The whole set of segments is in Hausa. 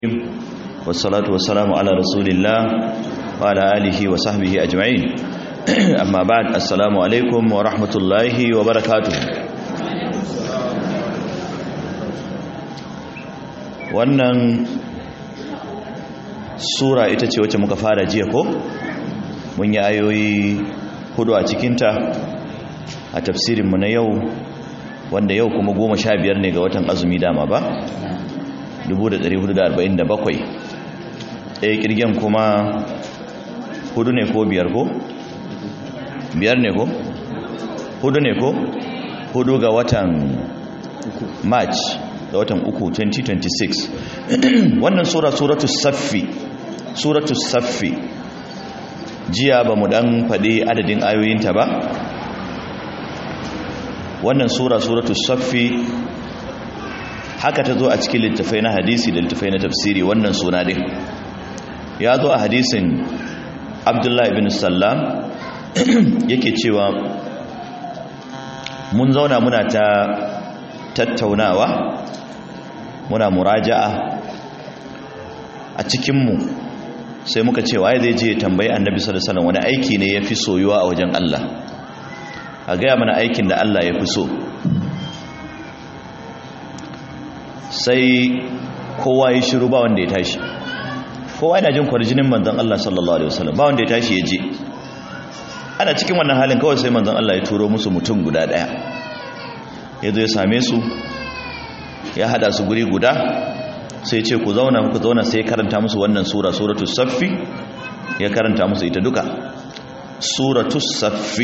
والصلاة والسلام على رسول الله وعلى آله وصحبه أجمعين أما بعد السلام عليكم ورحمة الله وبركاته wannan sura ita ce wacce muka fara jiya ko mun yi ayoyi hudu a cikinta a tafsirinmu na yau wanda yau kuma goma sha biyar ne ga watan azumi dama ba 1447 ɗaya ƙirgen kuma hudu ne ko biyar ko? biyar ne ko? hudu ne ko? hudu ga watan march ga watan uku 2026 wannan sura suratu saffi suratu saffi jiya ba mu dan faɗi adadin ayoyinta ba wannan sura suratu saffi haka ta zo a cikin littafai na hadisi da littafai na tafsiri wannan suna din ya zo a hadisin abdullahi ibn sallam yake cewa mun zauna muna ta tattaunawa muna muraja'a a cikinmu sai muka ce waye zai je tambayi annabi sallallahu alaihi wasallam wani aiki ne yafi soyuwa a wajen Allah a gaya mana aikin da Allah ya fi so sai kowa ya shiru ba wanda ya tashi kowa yana jin kwarjinin manzon Allah sallallahu alaihi wasallam ba wanda ya tashi ya je ana cikin wannan halin kawai sai manzon Allah ya turo musu mutum guda daya ya zo ya same su ya hada su guri guda sai ce ku zauna ku zauna sai karanta musu wannan sura suratul saffi ya karanta musu ita duka suratul saffi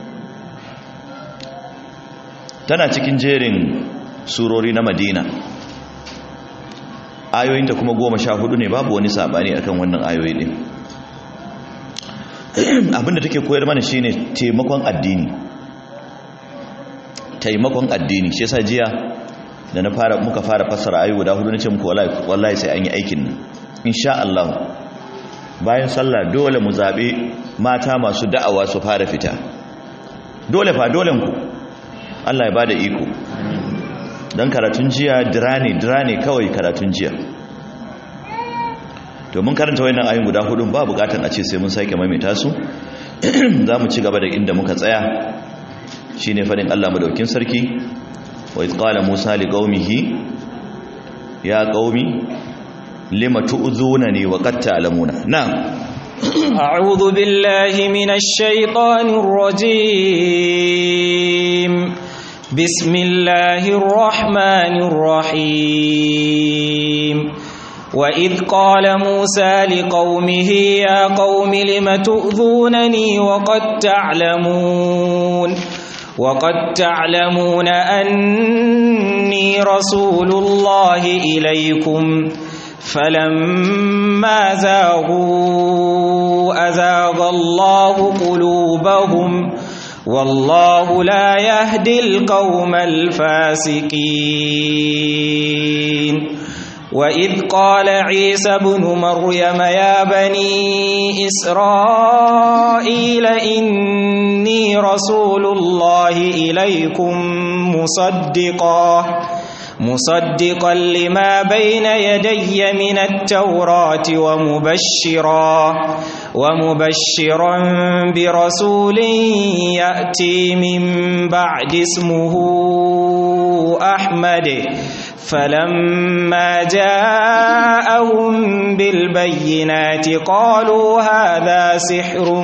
tana cikin jerin surori na madina ayoyinta kuma goma sha hudu ne babu wani sabani akan wannan ayoyi ne abinda take koyar mana shine taimakon addini taimakon addini shi yasa jiya da na fara muka fara fassara ayoyi guda hudu nace muku wallahi wallahi sai an yi aikin nan insha Allah bayan sallah dole mu zabe mata masu da'awa su fara fita dole fa dole ku Allah ya bada iko don karatun jiya dirane dirane kawai karatun jiya to mun karanta wayannan ayoyin guda hudun ba bukatan a ce sai mun sake maimaita su za mu ci gaba da inda muka tsaya shine fadin Allah madaukin sarki wa id qala musa liqaumihi ya qaumi lima tu'zunani wa qad ta'lamuna na'am أعوذ بالله من الشيطان الرجيم بسم الله الرحمن الرحيم وإذ قال موسى لقومه يا قوم لم تؤذونني وقد تعلمون وقد تعلمون أني رسول الله إليكم فلما زاغوا أزاغ الله قلوبهم والله لا يهدي القوم الفاسقين وإذ قال عيسى بن مريم يا بني إسرائيل إني رسول الله إليكم مصدقا مصدقا لما بين يدي من التوراة ومبشرا ومبشرا برسول يأتي من بعد اسمه أحمد فلما جاءهم بالبينات قالوا هذا سحر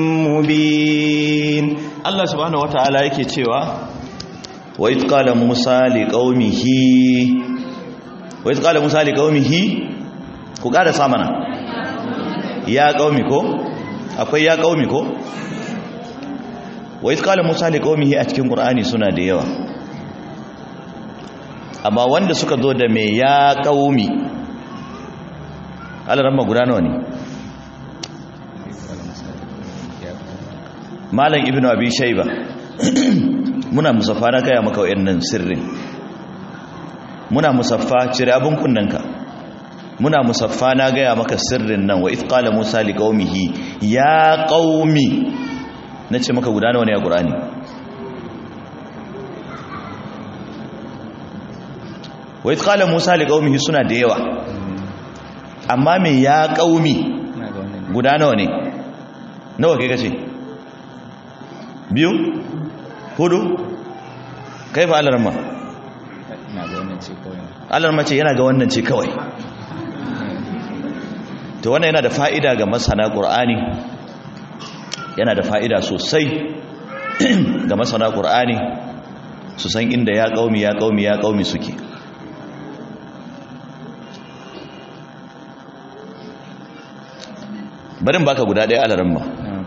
مبين الله سبحانه وتعالى yake cewa wa id qala musa liqaumihi wa id qala musa liqaumihi ku kada samana ya qaumi ko akwai ya qaumi ko wa id qala musa liqaumihi a cikin qur'ani suna da yawa amma wanda suka zo da me ya qaumi alaramma guda nawa ne malam ibnu abi shayba muna musaffa na kaya maka wayannan sirrin muna musaffa cire abin kunnanka muna musaffa na gaya maka sirrin nan wa ithqala musa liqaumihi ya qaumi nace maka guda nawa ne a qur'ani wa idh qala musa liqaumihi suna da yawa amma me ya qaumi ina ga wannan guda nawa ne nawa kai kace biyu hudu kai fa alarma ina ga wannan ce kawai alarma ce yana ga wannan ce kawai to wannan yana da fa'ida ga masana qur'ani yana da fa'ida sosai ga masana qur'ani su san inda ya qaumi ya qaumi ya qaumi suke barin baka guda ɗaya alarma na'am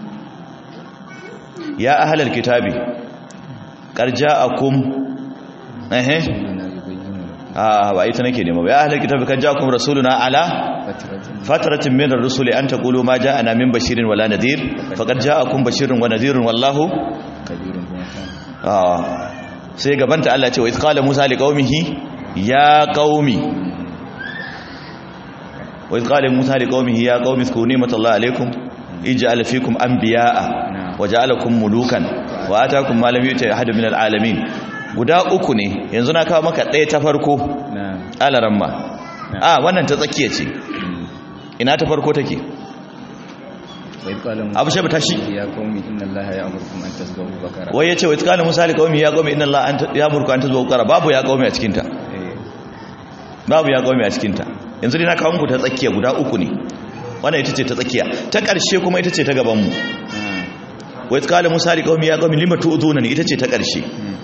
ya ahlal kitabi qarja akum ehe ina yubayyinu a ba ita nake nema ba ya ahlal kitabi qarja akum rasuluna ala fatratin fatratin min ar-rusuli an taqulu ma ja'ana min bashirin wala nadhir faqad ja'akum bashirun wa nadhirun wallahu kabirun kuma ta ah sai gabanta Allah ya ce wa iz qala musa liqaumihi ya qaumi wa iz qala musa liqaumihi ya qaumi zkuru ni'matallahi alaykum ij'al fikum anbiya'a wa ja'alakum mulukan wa ataakum ma lam yu'ti ahadun min al-alamin guda uku ne yanzu na kawo maka ɗaya ta farko na'am alaramma a wannan ta tsakiya ce ina ta farko take wa idh qala abu shabu tashi ya qaumi inna allaha ya'murukum an tasbahu bakara wai yace wa tsakanin misali qaumi ya qaumi inna allaha anta ya murku anta zuwa qara babu ya qaumi a cikin ta eh babu ya qaumi a cikin ta yanzu dai na kawo muku ta tsakiya guda uku ne wannan ita ce ta tsakiya ta ƙarshe kuma ita ce ta gaban mu na'am wa tsakanin misali qaumi ya qaumi lima tu'duna ni ita ce ta ƙarshe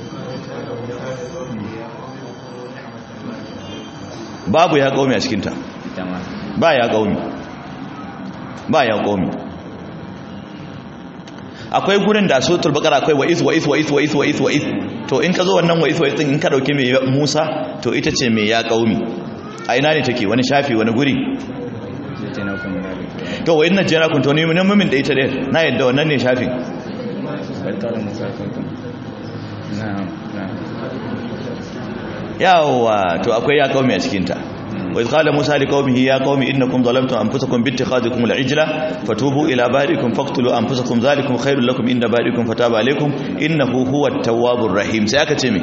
babu ya qaumi a cikin ta ita ma ba ya qaumi ba ya qaumi akwai gurin da suratul baqara akwai wa is wa is wa is wa is wa is wa is to in ka zo wannan wa is wa is din in ka dauke mai Musa to ita ce mai ya qaumi a ina ne take wani shafi wani guri zai ce na kuma na da to wa inna jana kun to ne mun mumin da ita dai na yadda wannan ne shafin bal qala musa kuntum na'am na'am yawa to akwai ya qaumi a cikin ta wa iz qala musa liqaumihi ya qaumi innakum zalamtum anfusakum bi ittikhadikum al-ijla fatubu ila barikum faqtulu anfusakum zalikum khairul lakum inda barikum fataba alaykum innahu huwat tawwabur rahim sai aka ce me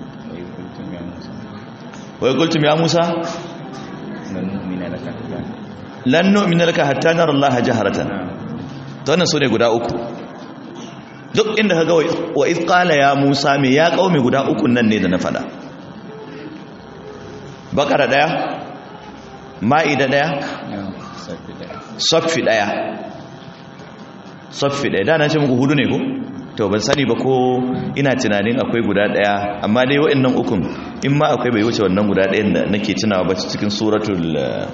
wa idh qultum ya musa wa qultum ya musa lan nu'mina laka hatta lan nu'mina laka hatta nara allaha jaharatan na'am to wannan sune guda uku duk inda kaga wa iz qala ya musa me ya qaumi guda uku nan ne da na fada bakara daya ma'ida daya na'am sabbi da saffi daya saffi daya da na ce muku hudu ne ko to ban sani ba ko ina tunanin akwai guda daya amma dai wa'annan ukun in ma akwai bai wuce wannan guda dayan da nake tunawa ba cikin suratul eh,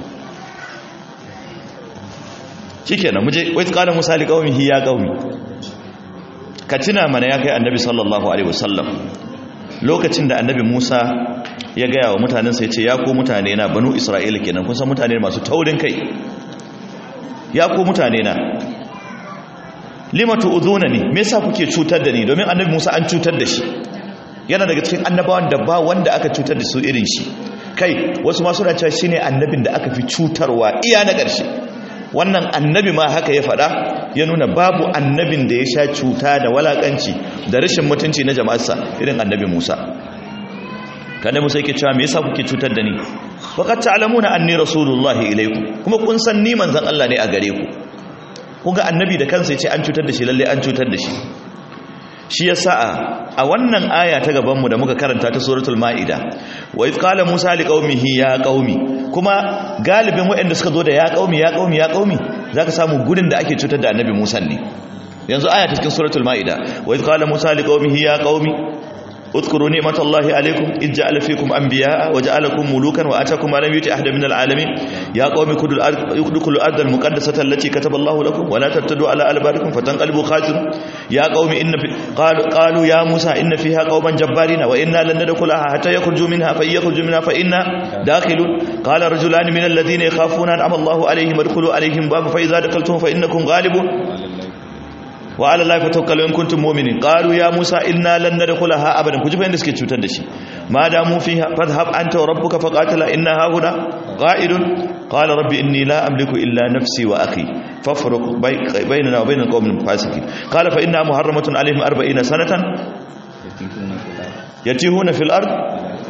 shikenan muje wai qala musa li qaumihi ya qaumi ka tuna mana ya kai annabi sallallahu alaihi wasallam lokacin da annabi Musa ya gaya wa mutanensa ya ce ya ku mutane na banu Isra'ila kenan kun san mutane masu taurin kai ya ku mutane na lima tu'udhuna ni me yasa kuke cutar da ni domin annabi Musa an cutar da shi yana daga cikin annabawan da ba wanda aka cutar da su irin shi kai wasu ma suna cewa shine annabin da aka fi cutarwa iya na ƙarshe wannan annabi ma haka ya faɗa ya nuna babu annabin da ya sha cuta da walakanci da rashin mutunci na jama'arsa irin annabi Musa kada Musa yake cewa me yasa kuke cutar da ni faqad ta'lamuna anni rasulullahi ilaykum kuma kun san ni manzon Allah ne a gare ku kuga annabi da kansa yace an cutar da shi lalle an cutar da shi shi yasa a wannan aya ta gaban mu da muka karanta ta suratul maida wa iz qala musa liqaumihi ya qaumi kuma galibin waɗanda suka zo da ya qaumi ya qaumi ya qaumi zaka samu gurin da ake cutar da annabi musa ne yanzu aya ta cikin suratul maida wa iz qala musa liqaumihi ya qaumi اذكروا نعمة الله عليكم إذ جعل فيكم أنبياء وجعلكم ملوكا وآتاكم ما لم يؤت أحد من العالمين يا قوم ادخلوا الأرض ادخلوا الأرض المقدسة التي كتب الله لكم ولا ترتدوا على أدباركم فتنقلبوا خاسرين يا قوم إن في قالوا قالوا يا موسى إن فيها قوما جبارين وإنا لن ندخلها حتى يخرجوا منها فإن يخرجوا منها فإنا داخلون قال رجلان من الذين يخافون أنعم الله عليهم ادخلوا عليهم باب فإذا دخلتم فإنكم غالبون wa ala lafi tawakkalu in kuntum mu'minin qalu ya musa inna lan nadkhulaha abadan kuji fa inda suke cutar da shi ma da mu fiha fadhhab anta wa rabbuka faqatila inna hauna qa'idun qala rabbi inni la amliku illa nafsi wa akhi fafruq baynana wa baynal qawmil fasiqin qala fa inna muharramatun alayhim 40 sanatan yatinkuna fil ard yatihuna fil ard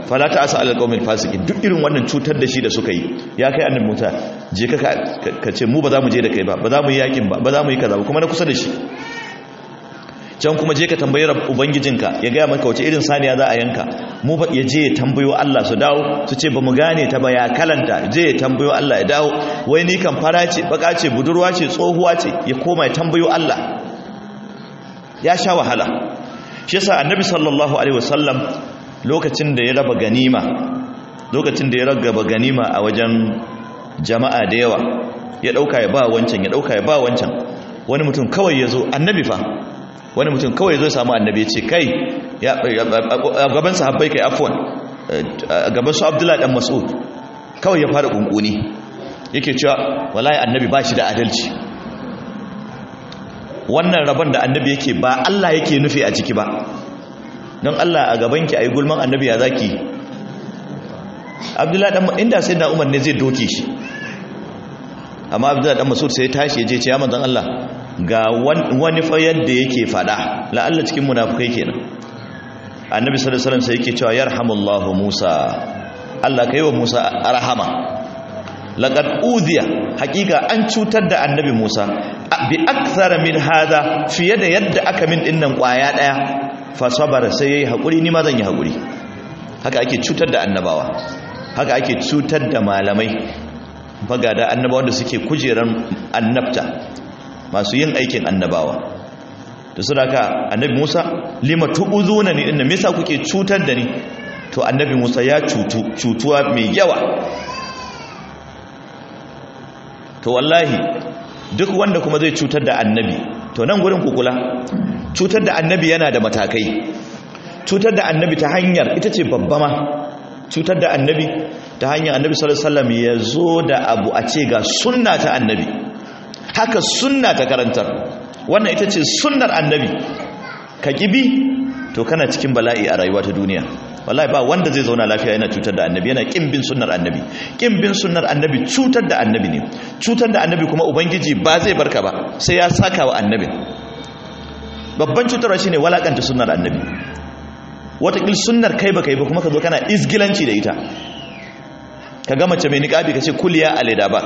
fala ta asa alal qaumil fasikin duk irin wannan cutar da shi da suka yi ya kai annabi Musa je ka ka ce mu ba za mu je da kai ba ba za mu yi yakin ba ba za mu yi kaza ba kuma na kusa da shi can kuma je ka tambayi ubangijinka ya gaya maka wace irin saniya za a yanka mu ba ya je ya tambayo Allah su dawo su ce ba mu gane ta ba ya kalanta je ya tambayo Allah ya dawo wai ni kan fara ce baka ce budurwa ce tsohuwa ce ya koma ya tambayo Allah ya sha wahala shi yasa annabi sallallahu alaihi wasallam lokacin da ya raba ganima lokacin da ya raba ganima a wajen jama'a da yawa ya dauka ya ba wancan ya dauka ya ba wancan wani mutum kawai ya zo annabi fa wani mutum kawai zo samu annabi ya ce kai a gaban sahabbai kai afwan a gaban su abdullahi dan mas'ud kawai ya fara kunkuni yake cewa wallahi annabi ba shi da adalci wannan rabon da annabi yake ba Allah yake nufi a ciki ba don Allah a gabanki ayi gulman annabi ya zaki abdullahi dan inda sai na umar ne zai doke shi amma abdullahi dan mas'ud sai ya tashi ya je ce ya manzon Allah ga wani fa yadda yake fada la'alla cikin munafukai kenan annabi sallallahu alaihi wasallam sai yake cewa yarhamullahu Musa Allah kai wa Musa rahama laqad udhiya hakika an cutar da annabi Musa bi akthara min hada fiye da yadda aka min dinnan kwaya daya fa sabara sai yayi hakuri ni ma zan yi hakuri haka ake cutar da annabawa haka ake cutar da malamai bagada annabawan da suke kujeran annabta masu yin aikin annabawa da su daga annabi musa lima tu'uzuna ni inda me yasa kuke cutar da ni to annabi musa ya cutu cutuwa mai yawa to wallahi duk wanda kuma zai cutar da annabi to nan gurin kukula cutar da annabi yana da matakai cutar da annabi ta hanyar ita ce babba ma cutar da annabi ta hanyar annabi sallallahu alaihi wasallam ya zo da abu a ce ga sunna ta annabi haka sunna ta karantar wannan ita ce sunnar annabi ka kibi to kana cikin bala'i a rayuwa ta duniya wallahi ba wanda zai zauna lafiya yana cutar da annabi yana kin bin sunnar annabi kin bin sunnar annabi cutar da annabi ne cutar da annabi kuma ubangiji ba zai barka ba sai ya saka wa annabi babban cutarwa shine walakanta sunnar annabi watakil sunnar kai baka yi ba kuma ka zo kana izgilanci da ita ka ga mace mai niqabi ka ce kuliya alida ba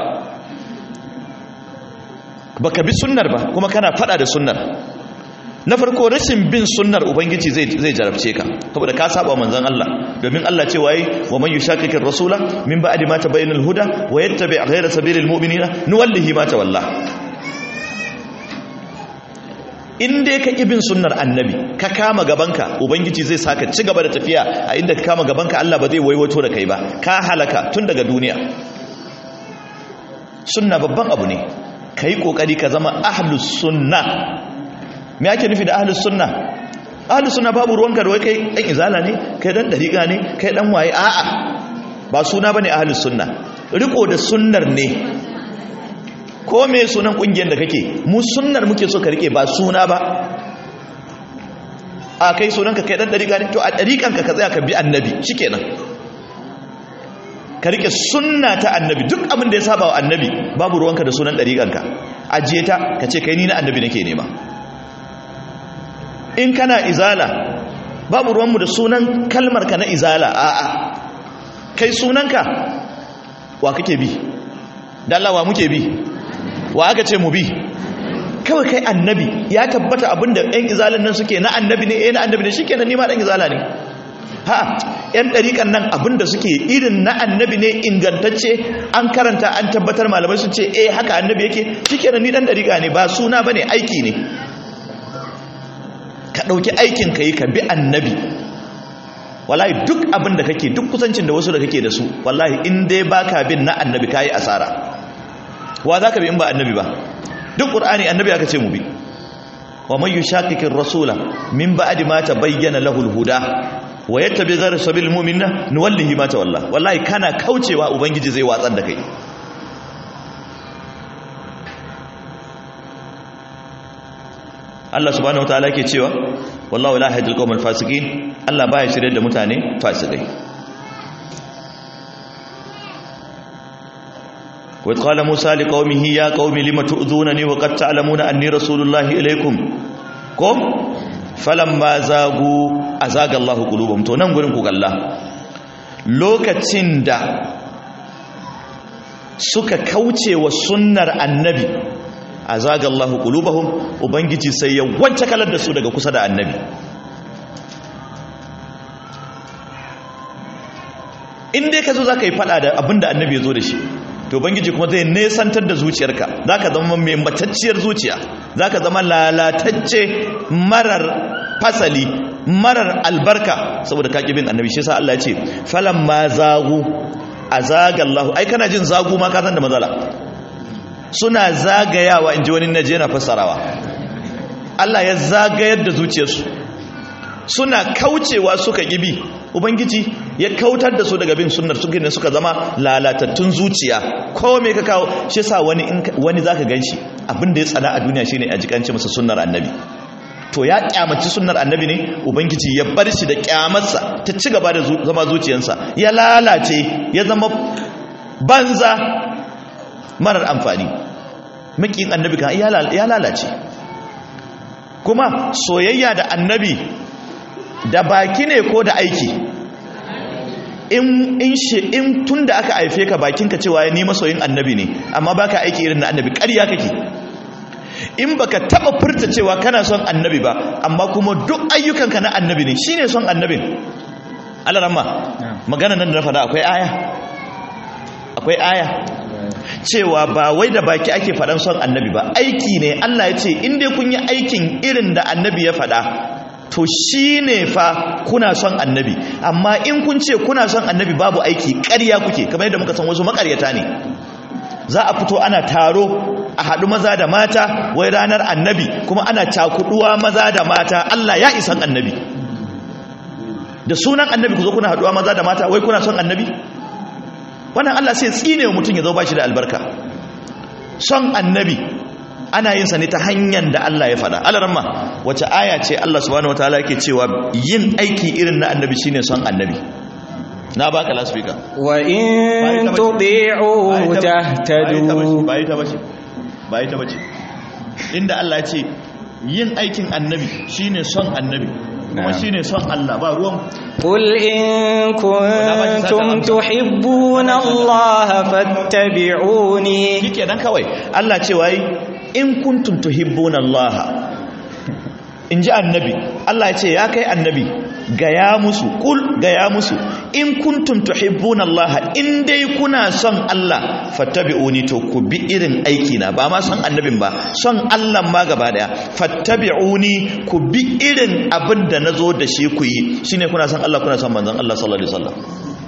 baka bi sunnar ba kuma kana fada da sunnar na farko rashin bin sunnar ubangiji zai zai jarabce ka saboda ka saba manzon Allah domin Allah ce waye wa man yushaqiqir rasula min ba'di ma tabayyana al-huda wa yattabi' ghayra sabilil mu'minina nuwallihi ma tawalla in dai ka bin sunnar annabi ka kama gabanka ubangiji zai saka ci gaba da tafiya a inda ka kama gabanka Allah ba zai waiwato da kai ba ka halaka tun daga duniya sunna babban abu ne ka yi ƙoƙari ka zama ahlus sunna me ake nufi da ahlus sunna ahlus sunna babu ruwanka da wai kai ɗan izala ne kai ɗan ɗariƙa ne kai ɗan waye a'a ba suna ba ne ahlus sunna riko da sunnar ne ko me sunan ƙungiyar da kake mu sunnar muke so ka rike ba suna ba a kai sunanka kai ɗan ɗariƙa ne to a ɗariƙanka ka tsaya ka bi annabi shikenan ka rike sunna ta annabi duk abin da ya saba wa annabi babu ruwanka da sunan ɗariƙanka ajiye ta ka ce kai ni na annabi nake nema in kana izala babu ruwanmu da sunan kalmar ka na izala a'a kai sunanka wa kake bi dallawa muke bi wa aka ce mu bi kawai kai annabi ya tabbata abinda ɗan izalan nan suke na annabi ne eh na annabi ne shikenan ni ma ɗan izala ne ha yan ɗariƙan nan abinda suke irin na annabi ne ingantacce an karanta an tabbatar malamai sun ce eh haka annabi yake shikenan ni ɗan ɗariƙa ne ba suna bane aiki ne ka ɗauki aikin ka yi ka bi annabi wallahi duk abin da kake duk kusancin da wasu da kake da su wallahi in dai baka bin na annabi kayi asara wa za ka bi in ba annabi ba duk ƙur'ani annabi aka ce mu bi wa man yushaqiqir rasula min ba'di ma tabayyana lahu al-huda wa yattabi ghayra sabilil mu'minina nuwallihi ma tawalla wallahi kana kaucewa ubangiji zai watsar da kai Allah subhanahu wataala yake cewa wallahu la yahdil qawmal fasiqin Allah baya shirye da mutane fasikai wa qala musa liqaumihi ya qaumi lima tu'dhunani wa qad ta'lamuna anni rasulullahi ilaykum ko falamma zagu azaga Allahu qulubahum to nan gurin ku kalla lokacin da suka kauce wa sunnar annabi a zagallahu qulubahum ubangiji sai ya wance kalar da su daga kusa da annabi in dai ka zo za ka yi fada da abin da annabi ya zo da shi to bangiji kuma zai nesantar da zuciyarka za ka zama mai matacciyar zuciya za ka zama lalatacce marar fasali marar albarka saboda ka bin annabi shi sa Allah ya ce falan ma zagu a zagallahu ai kana jin zagu ma ka san da matsala suna zagayawa in ji wani naje na fassarawa Allah ya zagayar da zuciyarsu suna kaucewa suka gibi ubangiji ya kautar da su daga bin sunnar su gina suka zama lalatattun zuciya ko me ka kawo shi sa wani wani zaka ganshi abin da ya tsada a duniya shine a jikanci masa sunnar annabi to ya kyamaci sunnar annabi ne ubangiji ya bar shi da kyamarsa ta ci gaba da zama zuciyarsa ya lalace ya zama banza marar amfani makin annabi kan ya lalace kuma soyayya da annabi da baki ne ko da aiki in in she in tunda aka haife ka bakinka cewa ni masoyin annabi ne amma baka aiki irin na annabi ƙarya kake in baka taba furta cewa kana son annabi ba amma kuma duk ayyukanka na annabi ne shine son annabin Allah ramma magana nan da na faɗa akwai aya akwai aya cewa ba wai da baki ake faɗan son annabi ba aiki ne Allah ya ce in dai kun yi aikin irin da annabi ya faɗa to shi ne fa kuna son annabi amma in kun ce kuna son annabi babu aiki ƙarya kuke kamar yadda muka san wasu makaryata ne za a fito ana taro a haɗu maza da mata wai ranar annabi kuma ana cakuduwa maza da mata Allah ya isan annabi da sunan annabi ku zo kuna haɗuwa maza da mata wai kuna son annabi wannan Allah sai tsine wa mutum ya zo ba shi da albarka son annabi ana yin sa ne ta hanyar da Allah ya faɗa alaramma wace aya ce Allah subhanahu wataala yake cewa yin aiki irin na annabi shine son annabi na baka lasfika wa in tuti'u tahtadu bai ta bace bai ta bace inda Allah ya ce yin aikin annabi shine son annabi kuma shine son Allah ba ruwan قل إن كنتم تحبون الله فاتبعوني shike dan kawai Allah ce wai in kuntum tuhibbuna Allah in ji annabi Allah ya ce ya kai annabi gaya musu kul gaya musu in kuntum tuhibbuna Allah in dai kuna son Allah fattabi'uni to ku bi irin aiki na ba ma son annabin ba son Allah ma gaba daya fattabi'uni ku bi irin abin da nazo da shi ku yi shine kuna son Allah kuna son manzon Allah sallallahu alaihi wasallam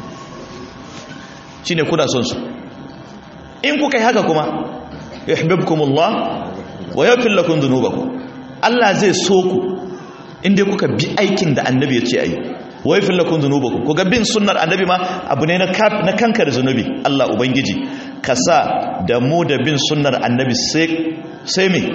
shine kuna son su in kuka yi haka kuma yuhibbukumullah wa yaghfir lakum dhunubakum Allah zai so ku inda kuka bi aikin da annabi ya ce ayi wa yaghfir lakum dhunubakum ku ga bin sunnar annabi ma abu ne na na kankar zunubi Allah ubangiji ka sa da mu da bin sunnar annabi sai sai me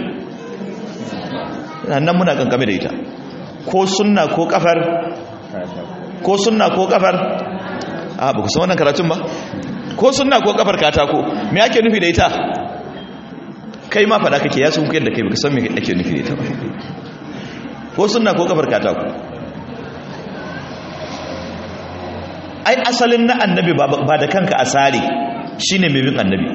nan muna kankame da ita ko sunna ko kafar ko sunna ko kafar a ba ku san wannan karatun ba ko sunna ko kafar katako me ake nufi da ita kai ma fada kake ya sun kuyar da kai baka san me ake nufi da ita ba ko sunna ko kafar katako ai asalin na annabi ba da kanka asari shine mai bin annabi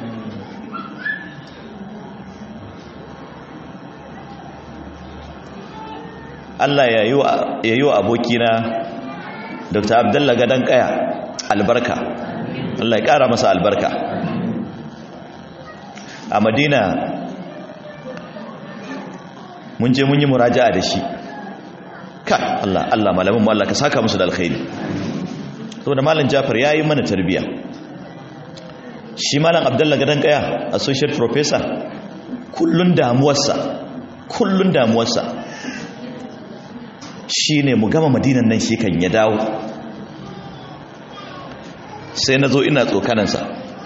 Allah ya yi wa abokina Dr. Abdullah Gadan Kaya albarka Allah ya kara masa albarka a Madina mun je mun yi muraja'a da shi kai Allah Allah malamin mu Allah ka saka musu da alkhairi saboda malam Jafar yayi mana tarbiya shi malam Abdullah Gadan Kaya associate professor kullun damuwarsa kullun damuwarsa shi ne mu gama madinan nan shi kan ya dawo sai na zo ina tsokanansa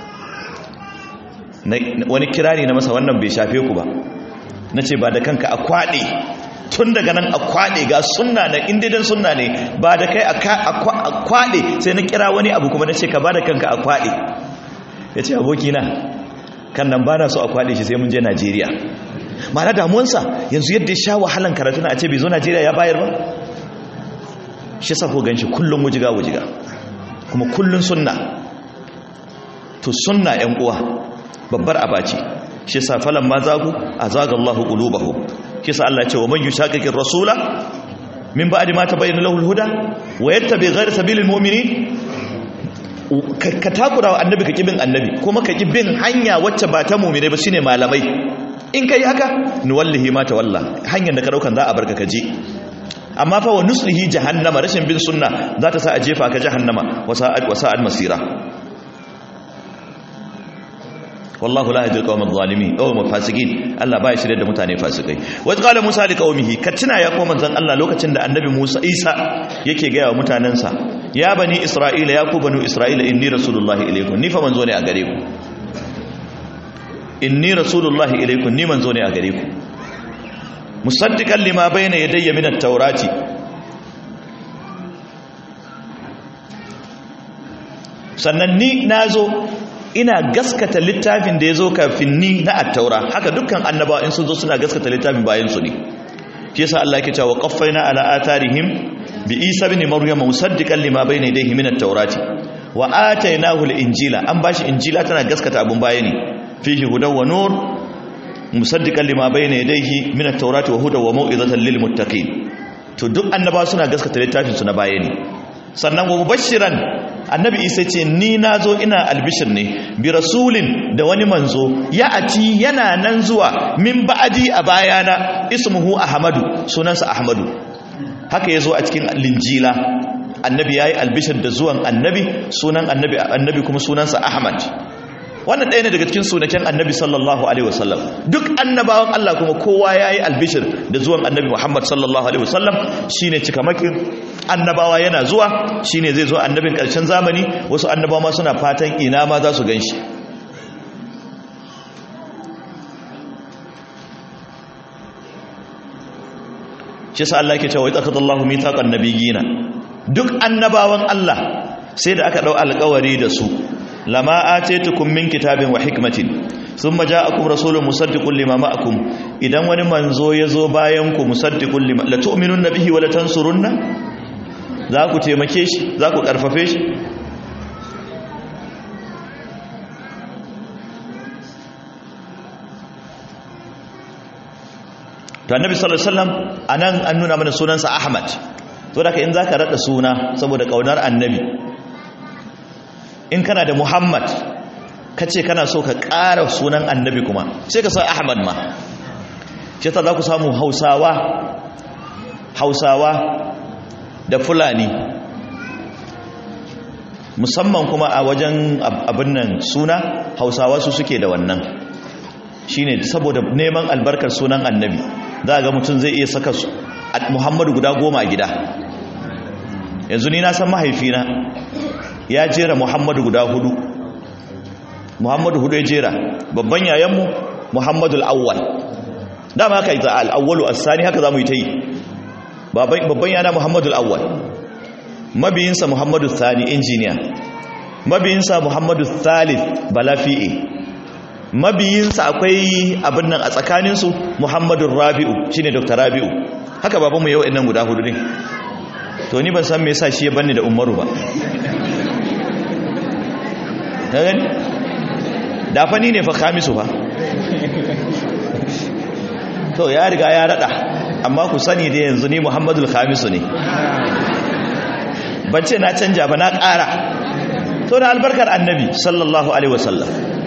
wani kirari na masa wannan bai shafe ku ba na ce ba da kanka a kwaɗe tun daga nan a kwaɗe ga sunna na indidan sunna ne ba da kai a kwaɗe sai na kira wani abu kuma na ce ka ba da kanka a kwaɗe ya ce abokina kan nan ba na so a kwaɗe shi sai mun je najeriya mana damuwansa yanzu yadda ya sha wahalan karatu na a ce bai zo najeriya ya bayar ba shi sa ko gan shi kullum wujiga wujiga kuma kullun sunna to sunna yan uwa babbar abaci shi yasa falan ma zagu azaga Allahu qulubahum shi yasa Allah ya ce wa man yushaqiqir rasula min ba'di ma tabayyana lahu al-huda wa yattabi ghayra sabilil mu'minin ka takura wa annabi ka kibin annabi kuma ka kibin hanya wacce ba ta mu'mine ba shine malamai in kai haka nuwallahi ma tawalla hanyar da ka daukan za a barka ka je amma fa wa nuslihi jahannama rashin bin sunna za ta sa a jefa ka jahannama wa sa'ad wa sa'ad masira wallahu la yahdi al-qawma adh-dhalimin aw mufasiqin Allah baya shirye da mutane fasikai wa qala Musa li qaumihi katina ya koma manzon Allah lokacin da annabi Musa Isa yake ga wa mutanansa ya bani Isra'ila ya ku banu Isra'ila inni rasulullahi ilaykum ni fa manzo ne a gare ku inni rasulullahi ilaykum ni manzo ne a gare ku musaddiqan lima bayna yadayya min at-taurati sannan ni nazo ina gaskata littafin da ya zo kafin ni na attaura haka dukkan annabawa in sun zo suna gaskata littafin bayan su ne shi yasa Allah yake cewa qaffaina ala atarihim bi Isa ibn Maryam musaddiqan lima bayna yadayhi min at-taurati wa atainahu al-injila an bashi injila tana gaskata abun baya ne fihi hudaw wa nur musaddiqan lima bayna yadayhi min at-taurati wa hudaw wa mau'izatan lil muttaqin to duk annabawa suna gaskata littafin su na baya ne sannan wa mubashiran annabi isa ce ni na zo ina albishir ne bi rasulin da wani manzo ya ati yana nan zuwa min ba'adi a bayana ismuhu ahmadu sunansa ahmadu haka ya zo a cikin linjila annabi ya yi albishir da zuwan annabi sunan annabi annabi kuma sunansa ahmad wannan ɗaya ne daga cikin sunaken annabi sallallahu alaihi wasallam duk annabawan Allah kuma kowa ya yi albishir da zuwan annabi muhammad sallallahu alaihi wasallam shine cikamakin annabawa yana zuwa shine zai zo annabin ƙarshen zamani wasu annabawa ma suna fatan ina ma za su gan shi shi sa Allah ke cewa ita kadallahu mitaqan nabiyina duk annabawan Allah sai da aka dau alƙawari da su lama atitukum min kitabin wa hikmatin thumma ja'akum rasulun musaddiqun lima ma'akum idan wani manzo yazo bayan ku musaddiqun lima la tu'minunna bihi wa la tansurunna za ku taimake shi za ku karfafe shi to annabi sallallahu alaihi wasallam anan an nuna mana sunansa ahmad to da in zaka rada suna saboda kaunar annabi in kana da muhammad kace kana so ka ƙara sunan annabi kuma sai ka sa ahmad ma ce ta za ku samu hausawa hausawa da fulani musamman kuma a wajen abin nan suna hausawa su suke da wannan shine saboda neman albarkar sunan annabi za ga mutum zai iya saka muhammadu guda goma a gida yanzu ni na san mahaifina ya jera muhammadu guda hudu muhammadu hudu ya jera babban yayanmu muhammadu al'awwal dama haka ita al'awwalu asani haka za mu yi ta yi babban yana muhammadu al'awwal mabiyinsa muhammadu thani injiniya mabiyinsa muhammadu thalith balafi'e mabiyinsa akwai abin nan a tsakaninsu muhammadu rabi'u shine dr rabi'u haka babanmu yau nan guda hudu ne to ni ban san me yasa shi ya banni da umaru ba gani da fa ni ne fa khamisu fa to ya riga ya rada amma ku sani da yanzu ni muhammadul khamisu ne ban ce na canja ba na ƙara to da albarkar annabi sallallahu alaihi wasallam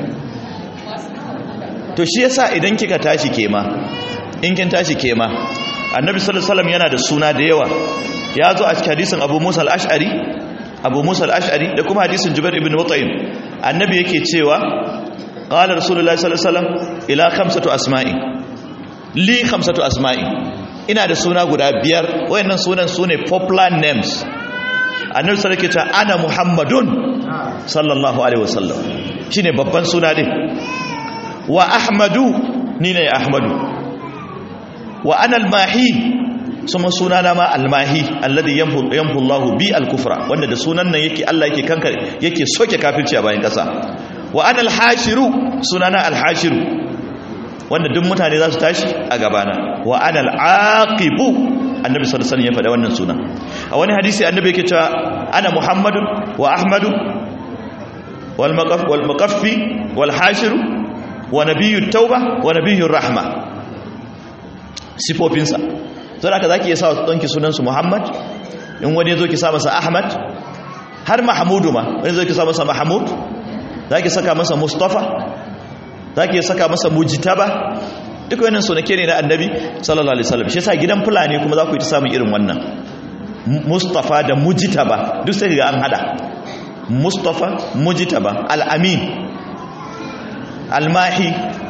to shi yasa idan kika tashi kema in kin tashi kema annabi sallallahu alaihi wasallam yana da suna da yawa ya zo a cikin hadisin abu musa al-ash'ari abu musa al-ash'ari da kuma hadisin jubair ibn mut'im annabi yake cewa qala rasulullahi sallallahu alaihi wasallam ila khamsatu asma'i li khamsatu asma'i ina da suna guda biyar wayannan sunan sune popular names annabi sallallahu alaihi wasallam ana muhammadun sallallahu alaihi wasallam shine babban suna din wa ahmadu ni ne ahmadu wa ana al-mahi suma sunana ma al-mahi alladhi yamhu yamhu Allah bi al-kufra wanda da sunan nan yake Allah yake kankare yake soke kafirci a bayan kasa wa ana al-hashiru sunana al-hashiru wanda duk mutane za su tashi a gabana wa ana al-aqibu annabi sallallahu alaihi wasallam ya faɗa wannan suna a wani hadisi annabi yake cewa ana muhammadu wa ahmadu wal maqaf wal maqaffi wal hashir wa nabiyyu tauba wa nabiyyu rahma sifofinsa to da zaki iya sa ɗanki sunan su muhammad in wani yazo ki sa masa ahmad har mahmudu ma wani yazo ki sa masa mahmud zaki saka masa mustafa zaki saka masa mujtaba duk wannan sunake ne na annabi sallallahu alaihi wasallam shi yasa gidan fulani kuma za ku yi ta samun irin wannan mustafa da mujtaba duk sai ga an hada mustafa mujtaba al-amin al-mahi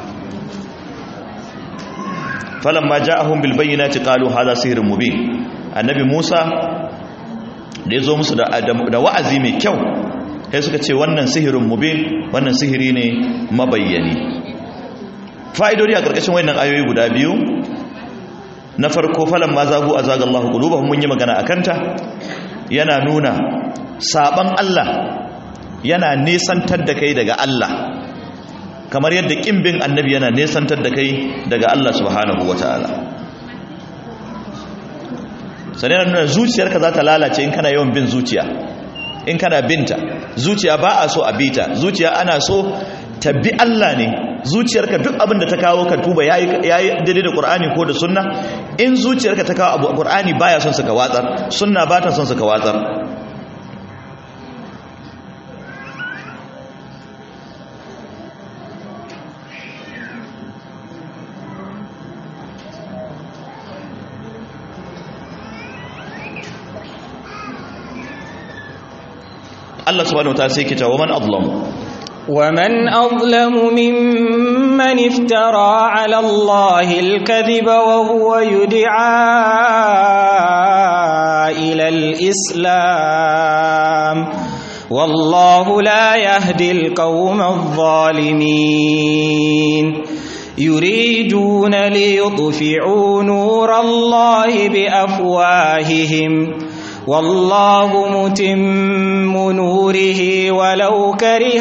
falamma ja'ahum bil bayyinati qalu hadha sihrun mubin annabi Musa da yazo musu da da wa'azi mai kyau sai suka ce wannan sihirun mubin wannan sihiri ne mabayyani fa'idodi a ƙarƙashin wannan ayoyi guda biyu na farko falon ma zagu a zagallahu ƙulubahun mun yi magana a kanta yana nuna saɓan Allah yana nesantar da kai daga Allah kamar yadda ƙimbin annabi yana nesantar da kai daga Allah subhanahu wa ta'ala sannan nuna zuciyarka za ta lalace in kana yawan bin zuciya in kana binta zuciya ba a so a bita zuciya ana so ta bi Allah ne zuciyarka duk abin da ta kawo ka tuba yayi daidai da Qur'ani ko da sunna in zuciyarka ta kawo abu Qur'ani baya son suka watsar sunna ba ta son suka watsar Allah subhanahu wa ta'ala sai ke cewa man adlamu ومن أظلم ممن افترى على الله الكذب وهو يدعى إلى الإسلام والله لا يهدي القوم الظالمين يريدون ليطفئوا نور الله بأفواههم والله متم نوره ولو كره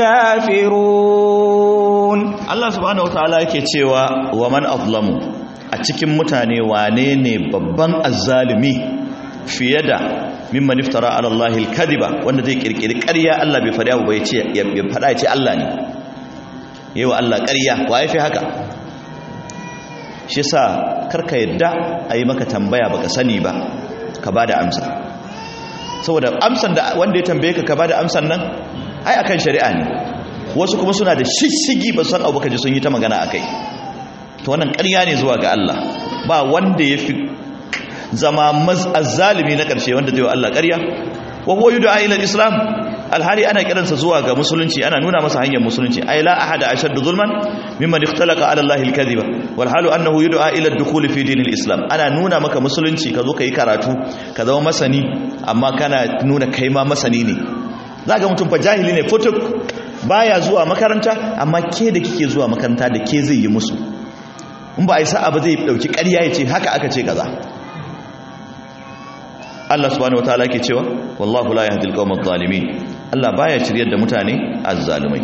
الكافرون Allah subhanahu wataala yake cewa wa man azlamu a cikin mutane wane ne babban azzalimi fiye da mimman iftara ala Allahi al-kadhiba wanda zai kirkiri ƙarya Allah bai faɗa ba ya ce ya faɗa ya ce Allah ne yawa Allah ƙarya wa yafi haka shi yasa karka yadda ayi maka tambaya baka sani ba ka ba da amsa saboda amsan da wanda ya tambaye ka ka ba da amsan nan ai akan shari'a ne wasu kuma suna da shishigi ba san abu kaji sun yi ta magana akai to wannan ƙarya ne zuwa ga Allah ba wanda ya fi zama azzalimi na ƙarshe wanda zai wa Allah ƙarya wa huwa yud'a ila islam alhali ana kiransa zuwa ga musulunci ana nuna masa hanyar musulunci ay la ahada ashaddu zulman mimman ikhtalaqa ala allahi alkadhiba wal halu annahu yud'a ila ad-dukhul fi dinil islam ana nuna maka musulunci ka zo kai karatu ka zama masani amma kana nuna kai ma masani ne zaka mutum fa jahili ne futuk baya zuwa makaranta amma ke da kike zuwa makaranta da ke zai yi musu in ba a yi sa'a ba zai dauki ƙarya ya ce haka aka ce kaza Allah subhanahu wataala yake cewa wallahu la yahdil qawmal zalimin Allah baya shiryar da mutane azzalumai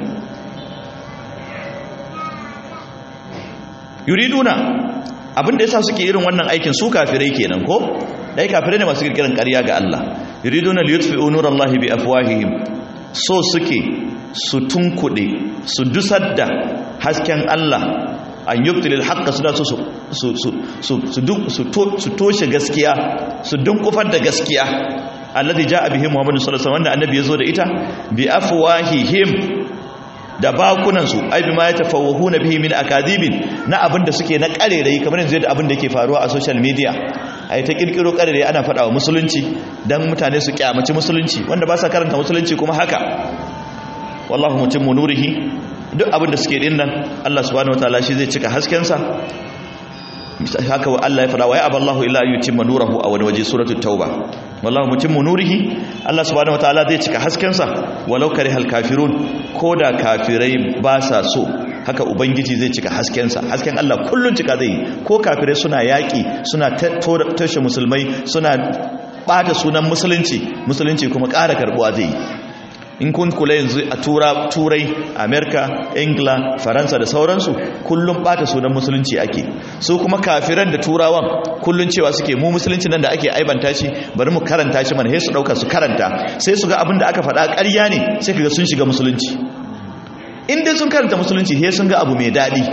yuriduna abinda yasa suke irin wannan aikin su kafirai kenan ko dai kafirai ne masu kirkiran ƙarya ga Allah yuriduna liyutfi'u nurallahi bi afwahihim so suke su tunkuɗe su dusar da hasken Allah an yubtilil haqqa suna so su su su su toshe gaskiya su dunkufar da gaskiya alladhi jaa bihi muhammadu sallallahu alaihi wasallam wanda annabi yazo da ita bi afwahihim da bakunan su ai bima yatafawwahuna bihi min akadibin na abinda suke na karerai kamar yanzu da abin da yake faruwa a social media ai ta kirkiro karerai ana faɗa wa musulunci dan mutane su kyamaci musulunci wanda ba sa karanta musulunci kuma haka wallahu mutimmu nurihi duk abin da suke din nan Allah subhanahu wataala shi zai cika haskensa haka wa Allah ya fara wa ya aballahu illa yutimma nurahu a wani waje suratul tauba wallahu mutimmu nurihi Allah subhanahu wataala zai cika haskensa walau karihal kafirun koda kafirai ba sa so haka ubangiji zai cika haskensa hasken Allah kullun cika zai ko kafirai suna yaki suna tashe musulmai suna bata sunan musulunci musulunci kuma ƙara karbuwa zai in kun kula yanzu a tura turai amerika ingila faransa da sauransu kullum bata sunan musulunci ake su kuma kafiran da turawan kullum cewa suke mu musulunci nan da ake aibanta shi bari mu karanta shi mana sai su dauka su karanta sai su ga abin da aka faɗa ƙarya ne sai kaga sun shiga musulunci in dai sun karanta musulunci sai sun ga abu mai daɗi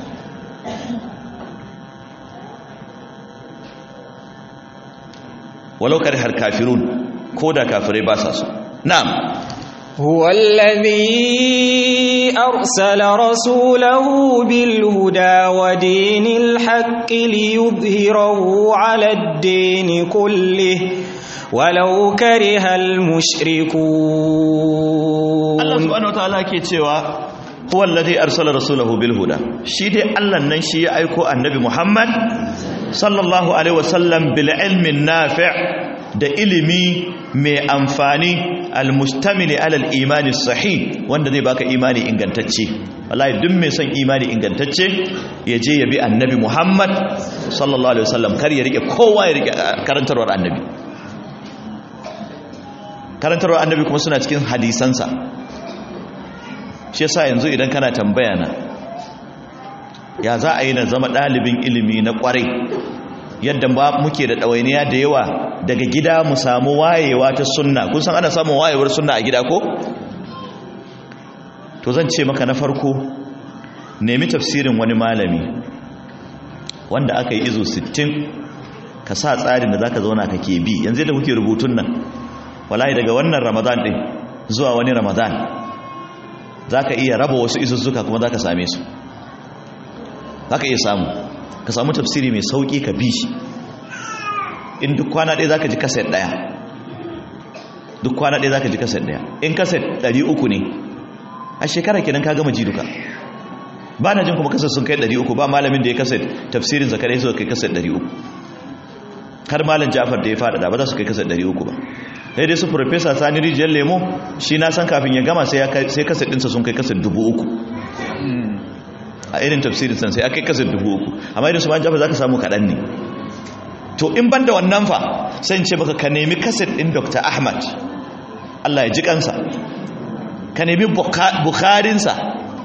walau har kafirun ko da kafirai ba sa so na'am هو الذي أرسل رسوله بالهدى ودين الحق ليظهره على الدين كله ولو كره المشركون Allah subhanahu wataala ke cewa huwa alladhi arsala rasulahu bil huda shi dai Allah nan shi ya aiko annabi Muhammad sallallahu alaihi wasallam bil ilmi nafi' da ilimi mai amfani almustamili alal imani sahih wanda zai baka imani ingantacce wallahi duk mai son imani ingantacce ya je ya bi annabi Muhammad sallallahu alaihi wasallam kar ya rike kowa ya rike karantarwar annabi karantarwar annabi kuma suna cikin hadisansa shi yasa yanzu idan kana tambaya na ya za a yi na zama ɗalibin ilimi na ƙwarai yadda ba muke da ɗawainiya da yawa daga gida mu samu wayewa ta sunna kun san ana samun wayewar sunna a gida ko to zan ce maka na farko nemi tafsirin wani malami wanda aka yi izo 60 ka sa tsarin da zaka zauna kake bi yanzu da kuke rubutun nan wallahi daga wannan ramadan din zuwa wani ramadan zaka iya raba wasu izuzzuka kuma zaka same su zaka iya samu ka samu tafsiri mai sauki ka bi shi in duk kwana ɗaya za ka ji kaset ɗaya duk kwana ɗaya za ka ji kaset ɗaya in kaset ɗari uku ne a shekara kenan ka gama ji duka ba na jin kuma kaset sun kai ɗari uku ba malamin da ya kaset tafsirin zakarai su kai kaset ɗari uku har malam jafar da ya faɗaɗa ba za su kai kaset ɗari uku ba sai dai su profesa sani rijiyar lemo shi na san kafin ya gama sai kaset ɗinsa sun kai kaset dubu uku a irin tafsirin san sai aka kai kaset dubu uku amma irin su ma jafar za ka samu kaɗan ne to in banda wannan fa sai ce baka ka nemi kaset din Dr. Ahmad Allah ya ji kansa ka nemi Bukharinsa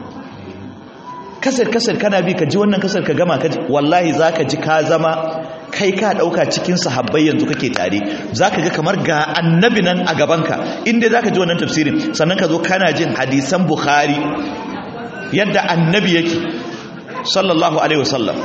kaset kaset kana bi ka ji wannan kaset ka gama ka ji wallahi zaka ji ka zama kai ka dauka cikin sahabbai yanzu kake tare zaka ga kamar ga annabi nan a gabanka inda zaka ji wannan tafsirin sannan ka zo kana jin hadisan Bukhari yadda annabi yake sallallahu alaihi wasallam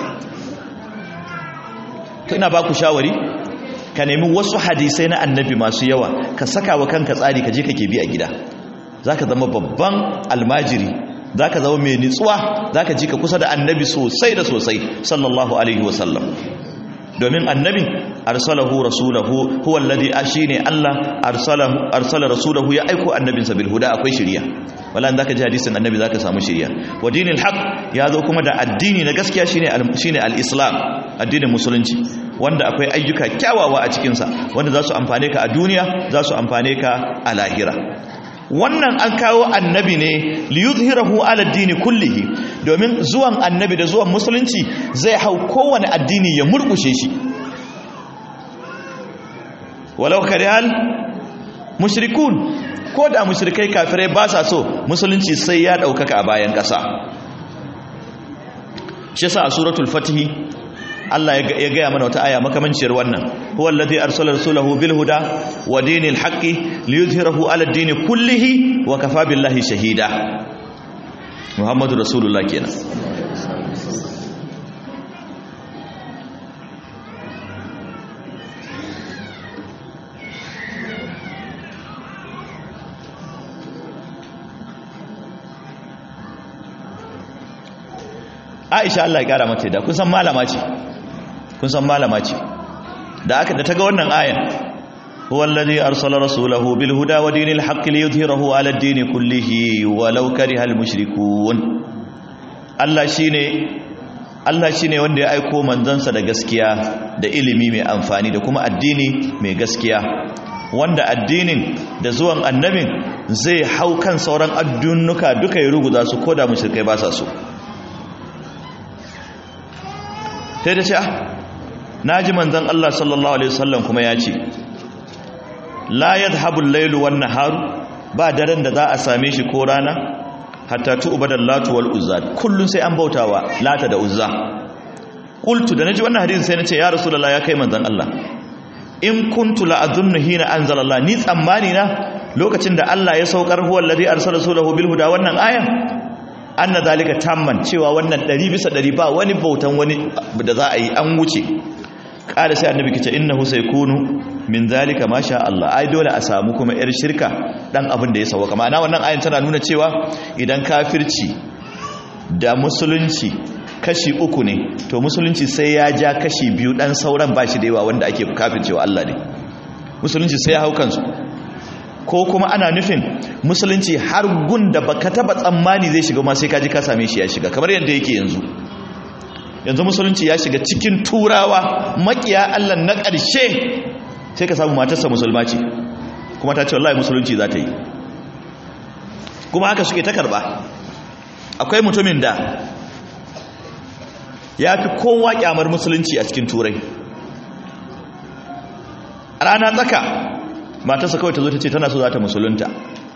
to ina baku shawari ka nemi wasu hadisai na annabi masu yawa ka saka wa kanka tsari ka je kake bi a gida zaka zama babban almajiri zaka zama mai nitsuwa zaka ji ka kusa da annabi sosai da sosai sallallahu alaihi wasallam domin annabi arsalahu rasulahu huwa alladhi ashine Allah arsalahu arsala rasulahu ya aiko annabinsa bil huda akwai shiriya wala in zaka ji hadisin annabi zaka samu shiriya wa dinil haq ya zo kuma da addini na gaskiya shine shine al-islam addinin musulunci wanda akwai ayyuka kyawawa a cikin sa wanda za su amfane ka a duniya za su amfane ka a lahira wannan an kawo annabi ne liyuzhirahu ala dini kullihi domin zuwan annabi da zuwan musulunci zai hau kowane addini ya murkushe shi walau karihal mushrikun ko da mushrikai kafirai ba sa so musulunci sai ya daukaka a bayan ƙasa shi yasa a suratul fatih Allah ya gaya mana wata aya makamanciyar wannan huwa alladhi arsala rasulahu bil huda wa dinil haqqi liyuzhirahu ala ad-din kullihi wa kafa billahi shahida Muhammadu rasulullah kenan Aisha Allah ya kara mata da kun san malama ce kun san malama ce da aka da ta ga wannan ayan huwa alladhi arsala rasulahu bil huda wa dinil haqqi liyudhhirahu ala ad-din kullihi walau karihal mushrikun Allah shine Allah shine wanda ya aiko manzansa da gaskiya da ilimi mai amfani da kuma addini mai gaskiya wanda addinin da zuwan annabin zai hau kan sauran addunuka duka ya ruguza su koda mushrikai ba sa so sai da ce ah na ji manzan Allah sallallahu Alaihi wasallam kuma ya ce la yadhabu al-lailu wan naharu ba daren da za a same shi ko rana hatta tu'badal latu wal uzza kullun sai an bautawa lata da uzza qultu da naji wannan hadisin sai nace ya rasulullah ya kai manzon Allah in kuntu la adhunnu hina anzala Allah ni tsammani na lokacin da Allah ya saukar huwa alladhi arsala rasulahu bil huda wannan ayan anna zalika tamman cewa wannan 100 bisa 100 ba wani bautan wani da za a yi an wuce kada sai annabi kace innahu saykunu min zalika ma sha Allah ai dole a samu kuma yar shirka dan abin da ya sauka ma'ana wannan ayan tana nuna cewa idan kafirci da musulunci kashi uku ne to musulunci sai ya ja kashi biyu dan sauran ba shi da yawa wanda ake kafircewa Allah ne musulunci sai ya hau kansu ko kuma ana nufin musulunci har gun da baka taba tsammani zai shiga ma sai kaji ka same shi ya shiga kamar yadda yake yanzu yanzu musulunci ya shiga cikin turawa makiya Allah na ƙarshe sai ka samu matarsa musulma ce kuma ta ce wallahi musulunci za ta yi kuma haka suke ta karba akwai mutumin da ya fi kowa kyamar musulunci a cikin turai a rana tsaka matarsa kawai ta zo ta ce tana so za ta musulunta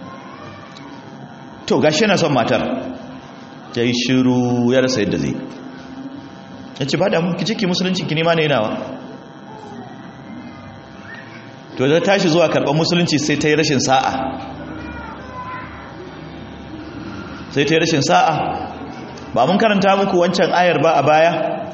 to gashi yana son matar ya yi shiru ya rasa yadda zai ya ce ba da mu kici ki musulunci ki nema ne yanawa to da tashi zuwa karɓar musulunci sai ta yi rashin sa'a sai ta yi rashin sa'a ba mun karanta muku wancan ayar ba a baya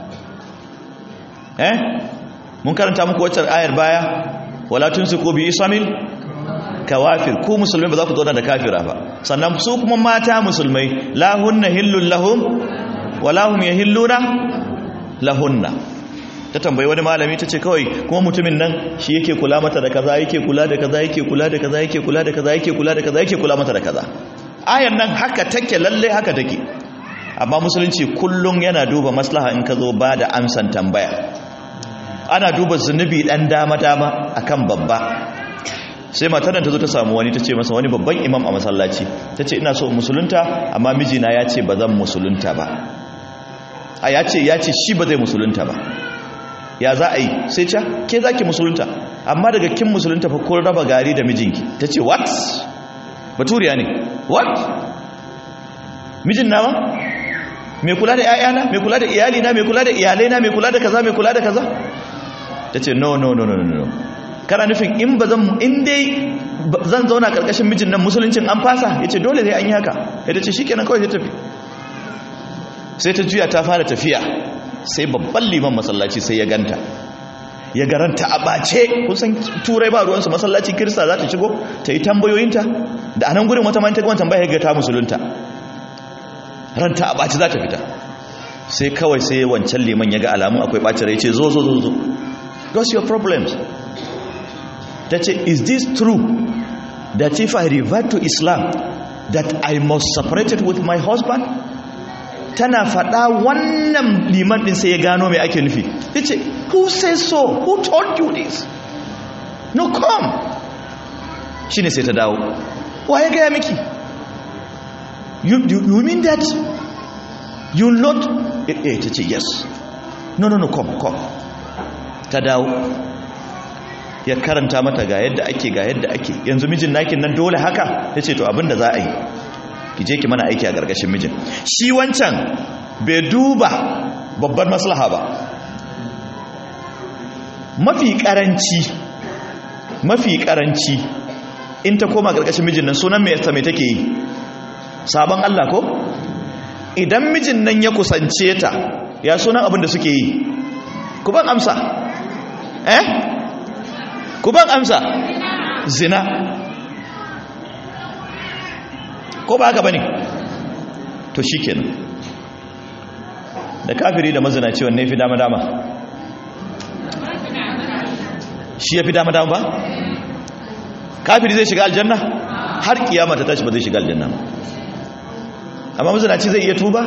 eh mun karanta muku wancan ayar baya wala tunsiku bi isamil kawafir ku musulmai ba za ku zauna da kafira ba sannan su kuma mata musulmai la hunna hillun lahum wala hum yahilluna lahunna ta tambayi wani malami ta ce kawai kuma mutumin nan shi yake kula mata da kaza yake kula da kaza yake kula da kaza yake kula da kaza yake kula da kaza yake kula mata da kaza ayan nan haka take lalle haka take amma musulunci kullum yana duba maslaha in ka zo ba da amsan tambaya ana duba zunubi dan dama dama akan babba sai matar ta zo ta samu wani ta ce masa wani babban imam a masallaci ta ce ina so musulunta amma mijina ya ce ba zan musulunta ba a ya ce ya ce shi ba zai musulunta ba ya za a yi sai ce ke za ki musulunta amma daga kin musulunta fa kun raba gari da mijinki ta ce what baturiya ne what mijin nawa mai kula da 'ya'yana mai kula da iyalina mai kula da iyalaina mai kula da kaza mai kula da kaza ta ce no no no no no kana nufin in ba zan in dai zan zauna karkashin mijin nan musuluncin an fasa ya ce dole sai an yi haka ya ce shi kenan kawai sai tafi sai ta juya ta fara tafiya sai babban liman masallaci sai ya ganta ya garanta a ɓace kusan turai ba ruwansu masallaci kirista za ta shigo ta yi tambayoyinta da anan gurin wata manta kuma tambaya ga ta musulunta ranta a ɓace za ta fita sai kawai sai wancan liman ya ga alamun akwai ɓacin rai ce zo zo zo zo what's your problems ta ce is this true that if I revert to Islam that I must separate it with my husband tana faɗa wannan liman ɗin sai ya gano mai ake nufi ya ce who says so who told you this no come shi ne sai ta dawo wa ya gaya miki you, you, you mean that you not eh ta ce yes no no no come come ta dawo ya karanta mata ga yadda ake ga yadda ake yanzu mijin nakin nan dole haka ya ce to abinda za a yi ki je ki mana aiki a gargashin mijin shi wancan bai duba babbar maslaha ba mafi karanci mafi karanci in ta koma gargashin mijin nan sunan mai mai take yi sabon Allah ko idan mijin nan ya kusance ta ya sunan abin da suke yi ku ban amsa eh ku ban amsa zina ko ba haka bane to shikenan da kafiri da mazinaci wanne fi dama dama shi ya fi dama dama ba kafiri zai shiga aljanna har kiyama ta tashi ba zai shiga aljanna ba amma mazinaci zai iya tuba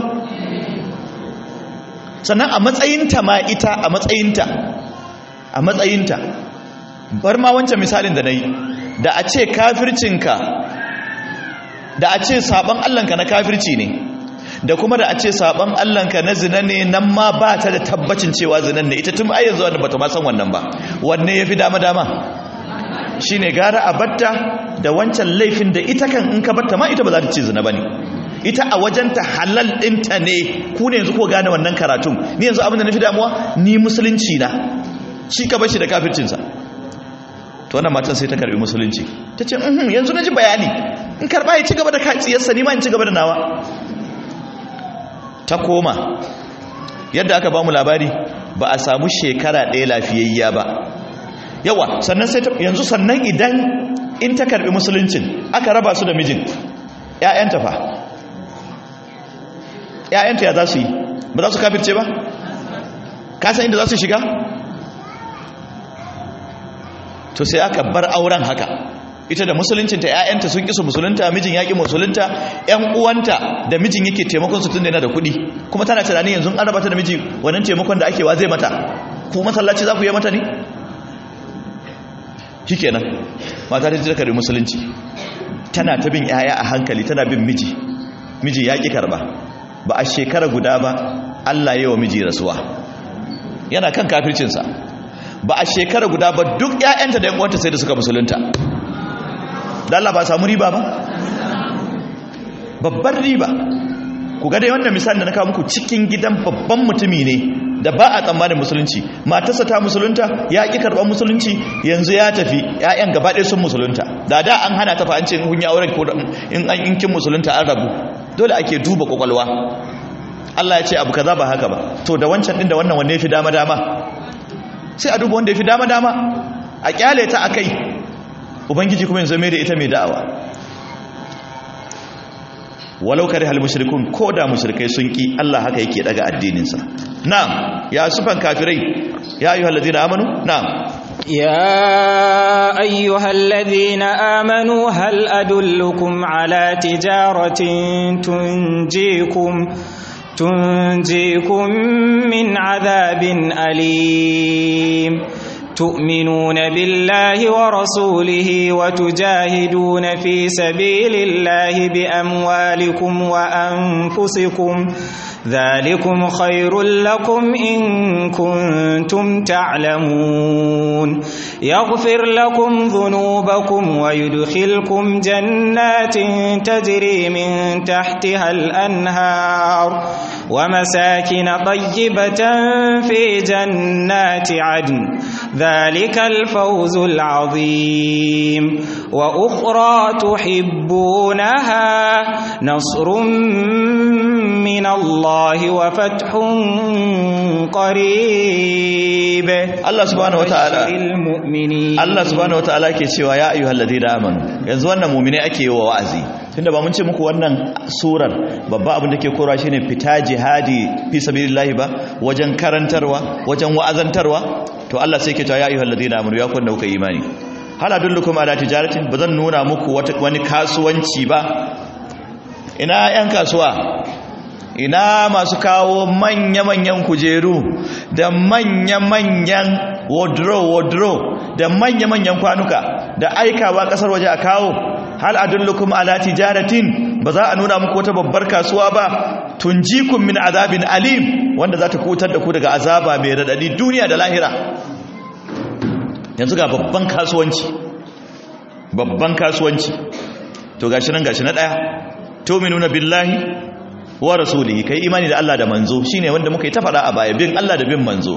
sannan a matsayinta ma ita a matsayinta a matsayinta bar ma wancan misalin da na yi da a ce kafircinka da a ce sabon allanka na kafirci ne da kuma da a ce sabon allanka na zina ne nan ma ba ta da tabbacin cewa zinan ne ita tun ayyar zuwa da bata ma san wannan ba wanne ya fi dama-dama shi ne gara a batta da wancan laifin da ita kan in ka barta ma ita ba za ta ce zina bane ita a wajenta halal ɗinta ne ku ne yanzu ko gane wannan karatun ni yanzu abin da na fi damuwa ni musulunci na shi ka bashi da kafircinsa to wannan matan sai ta karbi musulunci ta ce mhm yanzu na ji bayani in karba ya ci gaba da katsiyarsa ni ma in ci gaba da nawa ta koma yadda aka ba mu labari ba a samu shekara ɗaya lafiyayya ba yawa sannan sai yanzu sannan idan in ta karbi musuluncin aka raba su da mijin ƴaƴanta fa ƴaƴanta ya za su yi ba za su kafirce ba ka san inda za su shiga to sai aka bar auren haka ita da musuluncinta ƴaƴanta sun kisu musulunta mijin yaƙi musulunta ƴan uwanta da mijin yake taimakon su tunda yana da kuɗi kuma tana tunanin yanzu an raba ta da miji wannan taimakon da ake wa zai mata ko masallaci za ku yi mata ne shikenan mata ta karbi musulunci tana ta bin ƴaƴa a hankali tana bin miji miji ya ƙi karba ba a shekara guda ba Allah ya yi wa miji rasuwa yana kan kafircinsa ba a shekara guda ba duk ƴaƴanta da ƴan uwanta sai da suka musulunta da Allah ba samu riba ba babbar riba ku ga dai wannan misali da na kawo muku cikin gidan babban mutumi ne da ba a tsammanin musulunci matarsa ta musulunta ya ƙi karɓar musulunci yanzu ya tafi ƴaƴan gaba ɗaya sun musulunta da da an hana ta fa an ce in kun yi auren ko in an in kin musulunta an rabu dole ake duba kwakwalwa Allah ya ce abu kaza ba haka ba to da wancan din da wannan wanne ya fi dama dama sai a duba wanda ya fi dama dama a kyale ta akai ubangiji kuma yanzu mai da ita mai da'awa walau kare hal mushrikun ko da mushrikai sun ki Allah haka yake daga addininsa na'am ya sufan kafirai ya ayyuhal ladina amanu na'am يا أيها الذين آمنوا هل أدلكم على تجارة تنجيكم تنجيكم من عذاب أليم تؤمنون بالله ورسوله وتجاهدون في سبيل الله بأموالكم وأنفسكم ذلكم خير لكم إن كنتم تعلمون يغفر لكم ذنوبكم ويدخلكم جنات تجري من تحتها الأنهار ومساكن طيبة في جنات عدن ذلك الفوز العظيم وأخرى تحبونها نصر من الله وفتح قريب Allah subhanahu wataala المؤمنين Allah subhanahu wataala ke cewa ya ayyuhal ladina amanu yanzu wannan mu'mine ake yi wa wa'azi tunda ba mun ce muku wannan surar babba abin da ke korawa shine fita jihadi fi sabilillah ba wajen karantarwa wajen wa'azantarwa to Allah sai ke cewa ya ayyuhal ladina amanu ya kun da kuka imani hal adullukum ala tijaratin bazan nuna muku wani kasuwanci ba ina yan kasuwa ina masu kawo manya-manyan kujeru da manya-manyan wardrobe-wardrobe da manya-manyan kwanuka da aikawa kasar waje a kawo hal adullukum ala tijaratin ba za a nuna muku wata babbar kasuwa ba tunjikum min azabin alim wanda za ta kutar da ku daga azaba mai radadi duniya da lahira yanzu ga babban kasuwanci babban kasuwanci to gashi nan gashi na daya tu'minuna billahi wa rasulihi kai imani da Allah da manzo shine wanda muka yi ta fada a baya bin Allah da bin manzo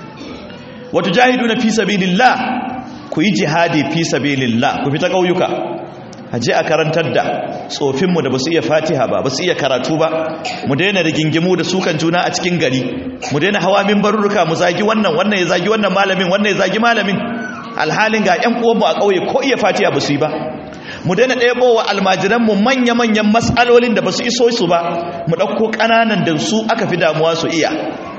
wa tujahiduna fi sabilillah ku yi jihadi fi sabilillah ku fita kauyuka aje a karantar da tsofin mu da basu iya Fatiha ba basu iya karatu ba mu daina rigingimu da sukan juna a cikin gari mu daina hawa minbarurruka mu zagi wannan wannan ya zagi wannan malamin wannan ya zagi malamin alhalin ga ƴan uwanmu a kauye ko iya Fatiha basu yi ba mu daina ɗebowa almajiranmu manya-manyan matsalolin da ba su iso su ba mu ɗauko ƙananan da su aka fi damuwa su iya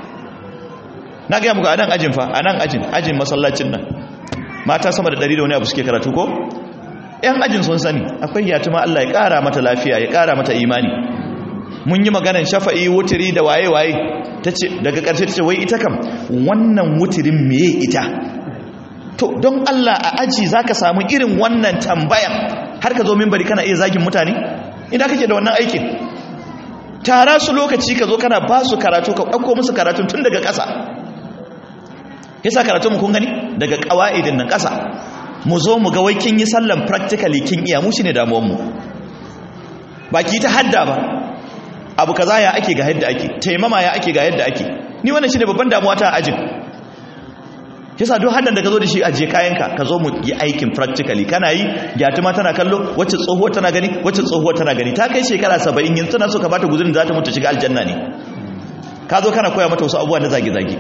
na gaya muku a nan ajin fa a nan ajin ajin masallacin nan mata sama da ɗari da wani abu suke karatu ko ‘yan ajin sun sani akwai yatuma Allah ya ƙara mata lafiya ya ƙara mata imani mun yi maganan shafa'i wutiri da waye-waye daga ƙarshe ta ce wai ita kam wannan wutirin meye ita to don Allah a aji za ka samu irin wannan tambayan har ka zo mimbari kana iya zagin mutane ina kake da wannan aikin tara su lokaci ka zo kana ba su karatu ka ɗauko musu karatun tun daga ƙasa yasa karatun kun gani daga ƙawa'idin nan ƙasa mu zo mu ga wai kin yi sallan practically kin iya mu shine damuwar mu ba ki ta hadda ba abu kaza ya ake ga yadda ake taimama ya ake ga yadda ake ni wannan shine babban damuwa ta ajin yasa duk haddan da ka zo da shi aje kayanka ka zo mu yi aikin practically kana yi gyatuma tana kallo wacce tsohuwar tana gani wacce tsohuwar tana gani ta kai shekara 70 yanzu tana so ka bata guzurin za ta mutu shiga aljanna ne ka zo kana koya mata wasu abubuwa na zage-zage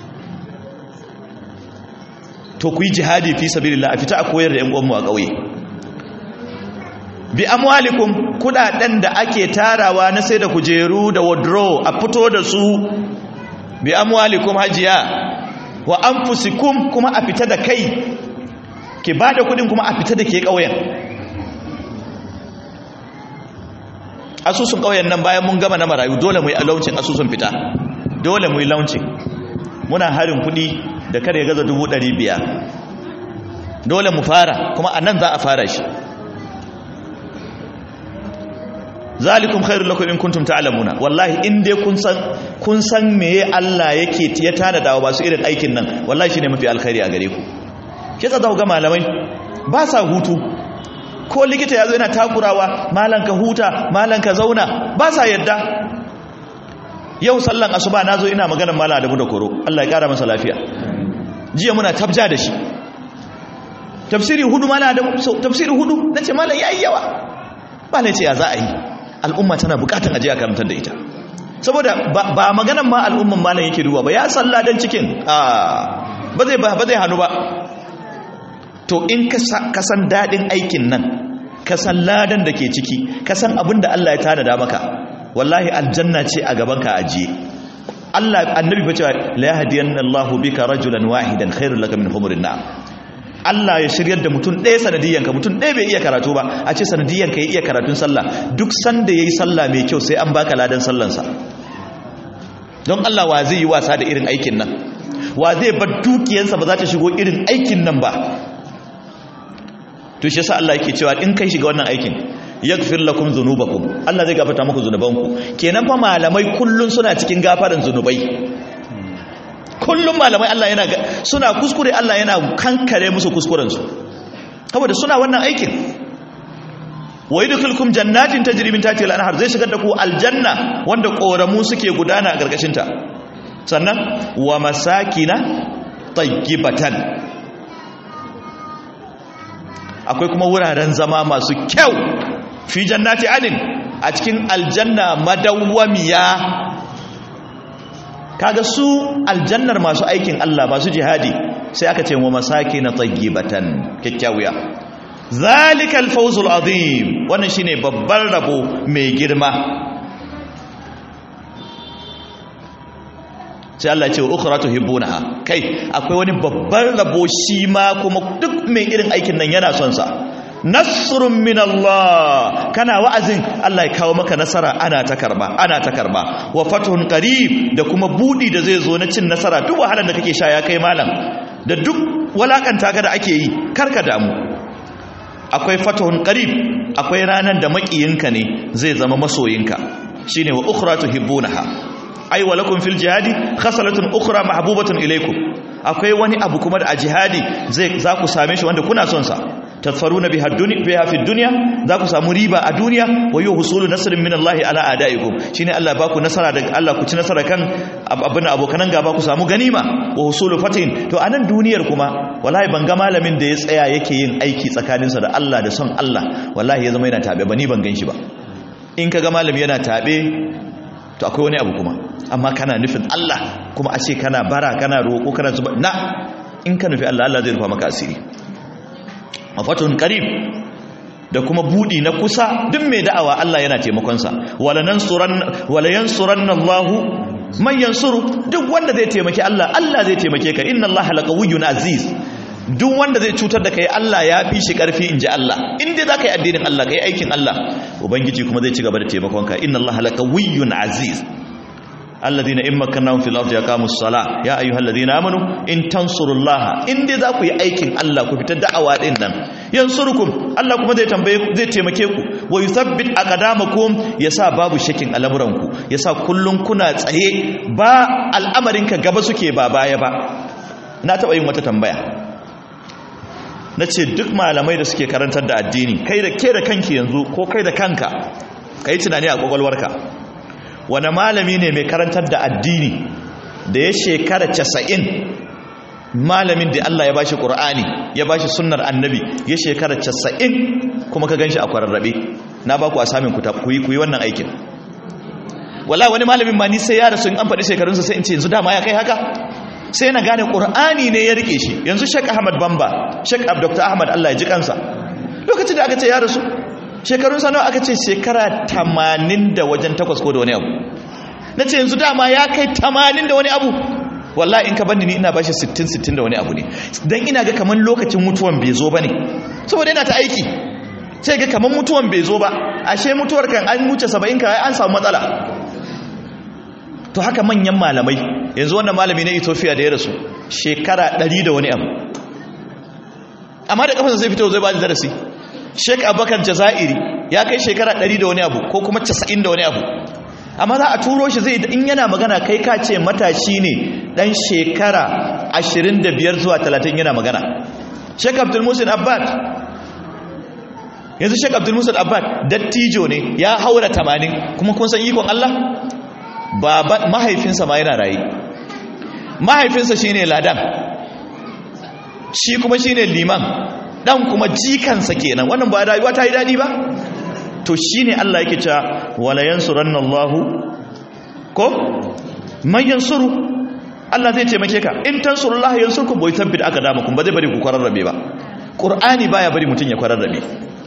to ku yi jihadi fi sabilillah a fita a koyar da 'yan uwanmu a ƙauye bi amwalikum kudaden da ake tarawa na sai da kujeru da wardrobe a fito da su bi amwalikum hajiya wa anfusikum kuma a fita da kai ki bada kudin kuma a fita da ke ƙauyen asusun ƙauyen nan bayan mun gama na marayu dole mu yi launcin asusun fita dole mu yi launcin muna harin kudi da kada ya gaza dubu ɗari biyar dole mu fara kuma a nan za a fara shi zalikum khairul lakum in kuntum ta'lamuna wallahi in dai kun san kun san meye Allah yake ya tana dawo ba su irin aikin nan wallahi shine mafi alkhairi a gare ku shi yasa ga malamai ba sa hutu ko likita yazo yana takurawa malan ka huta malan ka zauna ba sa yadda yau sallan asuba nazo ina magana malam Adamu da koro Allah ya kara masa lafiya jiya muna tabja da shi tafsiri hudu malam Adamu tafsiri hudu nace malam yayi yawa ba ne ce ya za a yi al'umma tana bukatan aje a karantar da ita saboda ba maganan ma al'umman malam yake duba ba ya salla dan cikin ba zai ba zai hannu ba to in ka san dadin aikin nan ka san ladan da ke ciki ka san abin da Allah ya tanada maka wallahi aljanna ce a gaban ka ajiye Allah annabi fa cewa la yahdiyanna Allahu bika rajulan wahidan khairul laka min humurin na'am Allah ya shiryar da mutum ɗaya sanadiyyanka mutum ɗaya bai iya karatu ba a ce sanadiyyanka ya iya karatun sallah duk sanda ya yi sallah mai kyau sai an baka ladan sallansa don Allah wa zai yi wasa da irin aikin nan wa zai bar dukiyansa ba za ta shigo irin aikin nan ba to shi yasa Allah yake cewa in kai shiga wannan aikin yaghfir lakum dhunubakum Allah zai gafarta muku zunubanku kenan fa malamai kullun suna cikin gafaran zunubai kullum malamai Allah yana suna kuskure Allah yana kankare musu kuskurensu saboda suna wannan aikin wa yadkhulukum jannatin tajri min tahtiha al-anhar zai shigar da ku aljanna wanda koramu suke gudana a gargashin ta sannan wa masakina tayyibatan akwai kuma wuraren zama masu kyau fi jannati adin a cikin aljanna madawwamiya kaga su aljannar masu aikin Allah masu jihadi sai aka ce wa masaki na tayyibatan kyakkyawiya zalikal fawzul azim wannan shine babbar rabo mai girma sai Allah ce ukhra tuhibbunaha kai akwai wani babbar rabo shi ma kuma duk mai irin aikin nan yana son sa nasrun min Allah kana wa'azin Allah ya kawo maka nasara ana ta karba ana ta karba wa fathun qarib da kuma budi da zai zo na cin nasara duk wahalar da kake sha ya kai malam da duk walakanta ka da ake yi karka damu akwai fathun qarib akwai ranan da makiyinka ne zai zama masoyinka shine wa ukhra tuhibbunaha ai wa lakum fil jihadi khasalatun ukhra mahbubatun ilaykum akwai wani abu kuma da a jihadi zai za ku same shi wanda kuna son sa tadfaruna biha dunya biha fi dunya za ku samu riba a duniya wa yu husulu nasrin min Allah ala adaikum shine Allah ba ku nasara daga Allah ku ci nasara kan abin abokanan gaba ku samu ganima wa husulu fatin to anan duniyar kuma wallahi ban ga malamin da ya tsaya yake yin aiki tsakaninsa da Allah da son Allah wallahi ya zama yana tabe ba ni ban ganshi ba in ka ga malami yana tabe to akwai wani abu kuma amma kana nufin Allah kuma a ce kana bara kana roƙo kana zuba na in ka nufi Allah Allah zai rufa maka asiri mafatun qarib da kuma budi na kusa duk mai da'awa Allah yana taimakon sa wala nansuran wala yansuranna Allah man yansuru duk wanda zai taimaki Allah Allah zai taimake ka inna Allah laqawiyyun aziz duk wanda zai cutar da kai Allah ya fi shi karfi in ji Allah in dai za ka yi addinin Allah ka yi aikin Allah ubangiji kuma zai ci gaba da taimakonka inna Allah laqawiyyun aziz alladhina in makkannahum fil ardi yaqamus sala ya ayyuhalladhina amanu in tansurullaha in dai za ku yi aikin Allah ku fitar da'awa din nan yansurukum Allah kuma zai tambaye ku zai taimake ku wa yuthabbit aqdamakum yasa babu shakin al'amuranku yasa kullun kuna tsaye ba al'amarinka gaba suke ba baya ba na taba yin wata tambaya na ce duk malamai da suke karantar da addini kai da ke da kanki yanzu ko kai da kanka ka yi tunani a kwakwalwarka wani malami ne mai karantar da addini da ya shekara casa'in malamin da Allah ya ba shi ƙur'ani ya ba shi sunnar annabi ya shekara casa'in kuma ka gan shi a kwararrabe na ba ku a samun ku yi wannan aikin wala wani malamin ma ni sai ya rasu in an faɗi shekarunsa sai in ce yanzu dama ya kai haka sai na gane ƙur'ani ne ya rike shi yanzu shek ahmad bamba shek dr ahmad allah ya ji kansa lokacin da aka ce ya rasu shekarunsa nawa aka ce shekara tamanin da wajen takwas ko da wani abu na ce yanzu dama ya kai tamanin da wani abu wallahi in ka bani ni ina bashi sittin sittin da wani abu ne don ina ga kamar lokacin mutuwan bai zo ba ne saboda yana ta aiki sai ga kamar mutuwan bai zo ba ashe mutuwar kan an wuce saba'in ka an samu matsala to haka manyan malamai yanzu wannan malami na ethiopia da ya rasu shekara ɗari da wani abu amma da kafansa zai fito zai ba da darasi sheik abubakar jazairi ya kai shekara ɗari da wani abu ko kuma casa'in da wani abu amma za a turo shi zai in yana magana kai ka ce matashi ne ɗan shekara ashirin da biyar zuwa talatin yana magana sheik abdulmusin abbad yanzu sheik abdulmusin abbad dattijo ne ya haura tamanin kuma kun san ikon allah baban mahaifinsa ma yana rayu mahaifinsa shine ladan shi kuma shine liman dan kuma jikansa kenan wannan ba rayuwa ta yi dadi ba to shine Allah yake cewa wala yansurannallahu ko man yansuru Allah zai taimake ka in tansurullahi yansurkum bai tabbit aka dama kun ba zai bari ku kwararrabe ba qur'ani baya bari mutun ya kwararrabe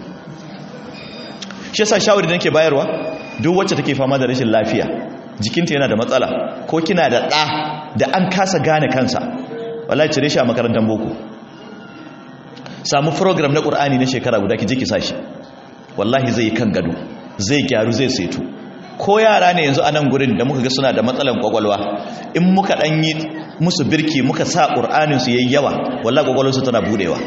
shi yasa shawari da nake bayarwa duk wacce take fama da rashin lafiya jikinta yana da matsala ko kina da ɗa da an kasa gane kansa wallahi cire shi a makarantar boko samu program na ƙur'ani na shekara guda ki je ki sashi wallahi zai yi kan gado zai gyaru zai seto ko yara ne yanzu a nan gurin da muka ga suna da matsalan kwakwalwa in muka ɗan yi musu birki muka sa ƙur'anin su yayi yawa wallahi kwakwalwarsu tana budewa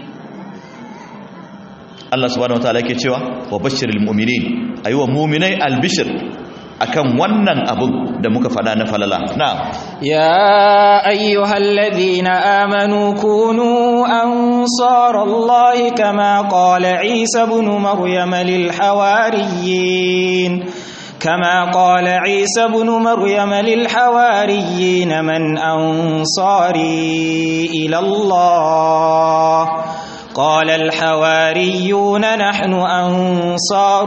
Allah subhanahu wataala yake cewa wa bashiril mu'minin ayyuwa mu'minai albishir akan wannan abun da muka fada na falala na'am ya ayyuhalladhina amanu kunu ansarallahi kama qala isa ibn maryam lil hawariyin كما قال عيسى بن مريم للحواريين من أنصاري إلى الله قال الحواريون نحن أنصار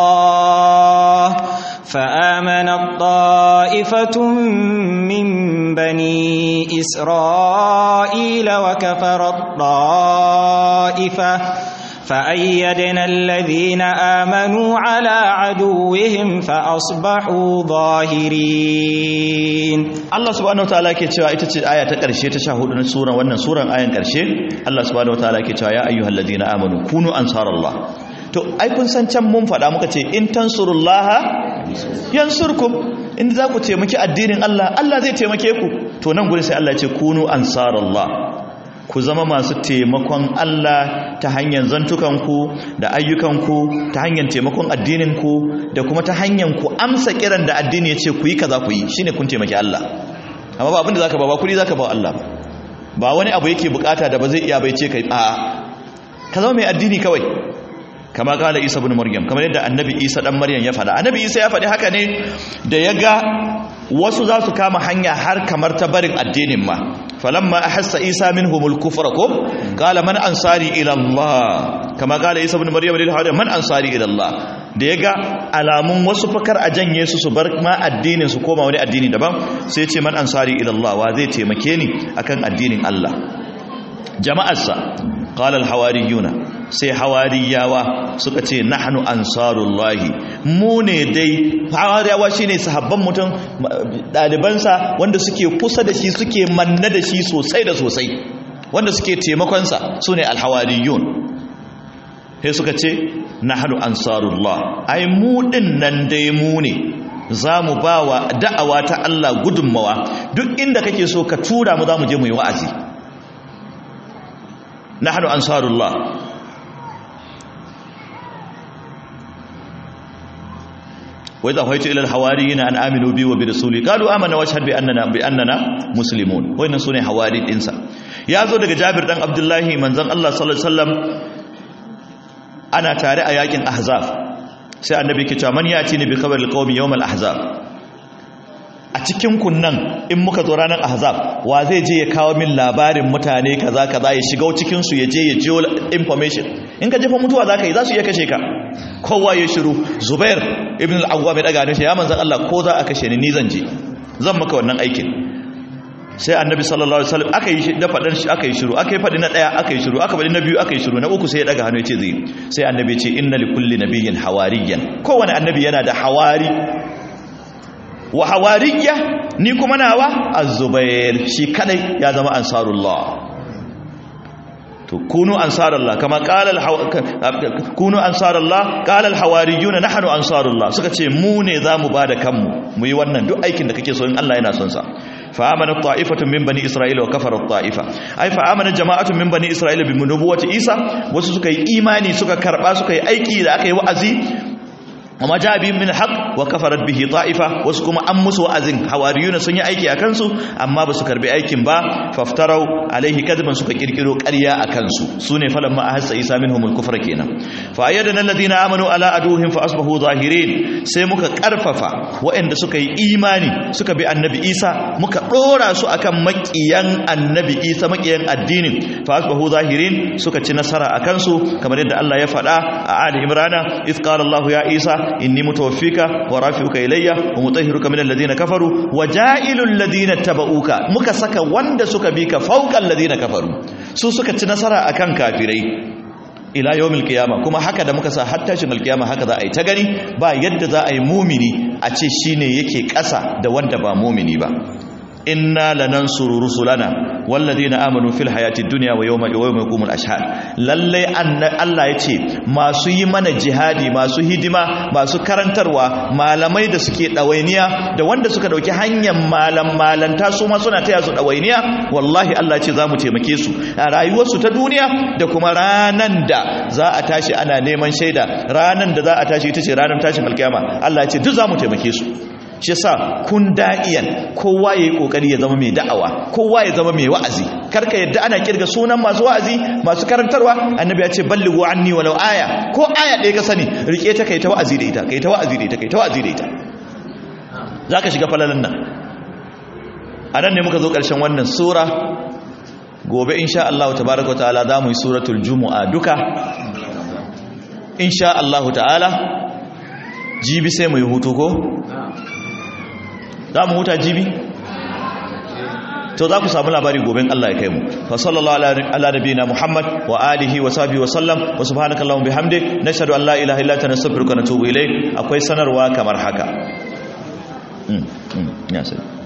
الله فآمنت طائفة من بني إسرائيل وكفرت طائفة فأيدنا الذين آمنوا على عدوهم فأصبحوا ظاهرين Allah subhanahu wataala ke cewa ita ce aya ta ƙarshe ta 14 na suran wannan suran ayan ƙarshe Allah subhanahu wataala ke cewa ya ayyuhalladhina amanu kunu ansarallah to ai kun san can mun faɗa muka ce in tansurullaha yansurkum in za ku taimaki addinin Allah Allah zai taimake ku to nan gurin sai Allah ya ce kunu ansarallah ku zama masu taimakon Allah ta hanyar zantukanku da ayyukanku ta hanyar taimakon addininku da kuma ta hanyar ku amsa kiran da addini ya ce ku yi kaza ku yi shine kun taimaki Allah amma ba abin da zaka ba ba kudi zaka ba Allah ba ba wani abu yake bukata da ba zai iya bai ce kai a ka zama mai addini kawai kama kala Isa ibn Maryam kamar yadda annabi Isa dan Maryam ya faɗa annabi Isa ya faɗi haka ne da ya ga wasu za su kama hanya har kamar ta barin addinin ma falamma ahassa isa minhumul kufra ko qala man ansari ila allah kama qala isa ibn maryam lil hawari man ansari ila allah da yaga alamun wasu fakar a janye su su bar ma addinin su koma wani addini daban sai ce man ansari ila allah wa zai taimake ni akan addinin allah jama'arsa qala al hawariyuna sai hawariyawa suka ce nahnu ansarullahi mu ne dai hawariyawa shine sahabban mutum dalibansa wanda suke kusa da shi suke manna da shi sosai da sosai wanda suke taimakonsa sune alhawariyun sai suka ce nahnu ansarullah ai mu din nan dai mu ne za mu ba wa da'awa ta Allah gudunmawa duk inda kake so ka tura mu za mu je mu yi wa'azi nahnu ansarullah وإذا هويت إلى الحواريين أن آمنوا بي وبرسولي قالوا آمنا واشهد بأننا بأننا مسلمون وإن سنة حواري الإنسان ya zo daga Jabir dan Abdullahi manzon Allah sallallahu alaihi wasallam ana tare a yakin Ahzab sai annabi ke cewa man yati ni bi khabaril qaumi yawm al ahzab a cikin kunnan in muka zo ranar ahzab wa zai je ya kawo min labarin mutane kaza kaza ya shiga cikin su ya je ya jiyo information in ka jefa mutuwa zaka yi za su iya kashe ka kowa ya shiru zubair ibn al-awwam ya daga ne ya manzon Allah ko za a kashe ni ni zan je zan maka wannan aikin sai annabi sallallahu alaihi wasallam aka yi da fadan shi aka yi shiru aka yi fadi na daya aka yi shiru aka fadi na biyu aka yi shiru na uku sai ya daga hannu ya ce zai sai annabi ya ce inna likulli nabiyyin hawariyan kowane annabi yana da hawari wa hawariyya ni kuma nawa az-zubair shi kadai ya zama ansarullah to kunu ansarullah kama qala kunu ansarullah qala al-hawariyuna nahnu ansarullah suka ce mu ne zamu bada kanmu mu yi wannan duk aikin da kake so in Allah yana son sa fa amana ta'ifatu min bani isra'ila wa kafara ta'ifa ai fa amana jama'atu min bani isra'ila bi nubuwwati isa wasu suka yi imani suka karba suka yi aiki da aka yi wa'azi amma ja bi min haq wa kafarat bihi ta'ifa wasu kuma an musu wa'azin hawariyuna sun yi aiki a kansu amma ba su karbi aikin ba faftarau alaihi kadban suka kirkiro ƙarya a kansu sune falan ma ahassa isa minhum al-kufra kenan fa ayyadana alladhina amanu ala aduhim fa asbahu zahirin sai muka karfafa waɗanda suka yi imani suka bi annabi isa muka dora su akan makiyan annabi isa makiyan addinin fa asbahu zahirin suka ci nasara a kansu kamar yadda Allah ya faɗa a ali imrana iz qala Allah ya isa inni mutawaffika wa rafi'uka ilayya wa mutahhiruka min alladhina kafaru wa ja'ilul ladina tabauka muka saka wanda suka bi ka fawqa alladhina kafaru su suka ci nasara akan kafirai ila yawmil qiyama kuma haka da muka sa har tashin alqiyama haka za a yi ta gani ba yadda za a yi mumini a ce shine yake ƙasa da wanda ba mumini ba inna lanansuru rusulana walladheena amanu fil hayatid dunya wa yawma yawma yaqumul ashhad lalle Allah yace masu yi mana jihadi masu hidima masu karantarwa malamai da suke dawainiya da wanda suka dauki hanyar malam malanta su ma suna taya su dawainiya wallahi Allah yace zamu taimake su a rayuwarsu ta duniya da kuma ranan da za a tashi ana neman shaida ranan da za a tashi ita ce ranar tashin alkiyama Allah yace duk zamu taimake su shi sa kun da'iyan kowa ya yi kokari ya zama mai da'awa kowa ya zama mai wa'azi karka yadda ana kirga sunan masu wa'azi masu karantarwa annabi ya ce ballighu anni walau aya ko aya ɗaya ka sani rike ta kai ta wa'azi da ita kai ta wa'azi da ita kai ta wa'azi da ita zaka shiga falalan nan a nan ne muka zo ƙarshen wannan sura gobe insha Allah tabaraka ta'ala za mu yi suratul jumu'a duka insha Allah ta'ala jibi sai mu yi hutu ko za mu huta jibi to za ku samu labari goben Allah ya kai mu fa sallallahu ala nabiyina muhammad wa alihi wa sahbihi wa sallam wa subhanakallahumma bihamdik nashhadu an la ilaha illa anta nastaghfiruka wa natubu ilayk akwai sanarwa kamar haka mm, mm, ya sai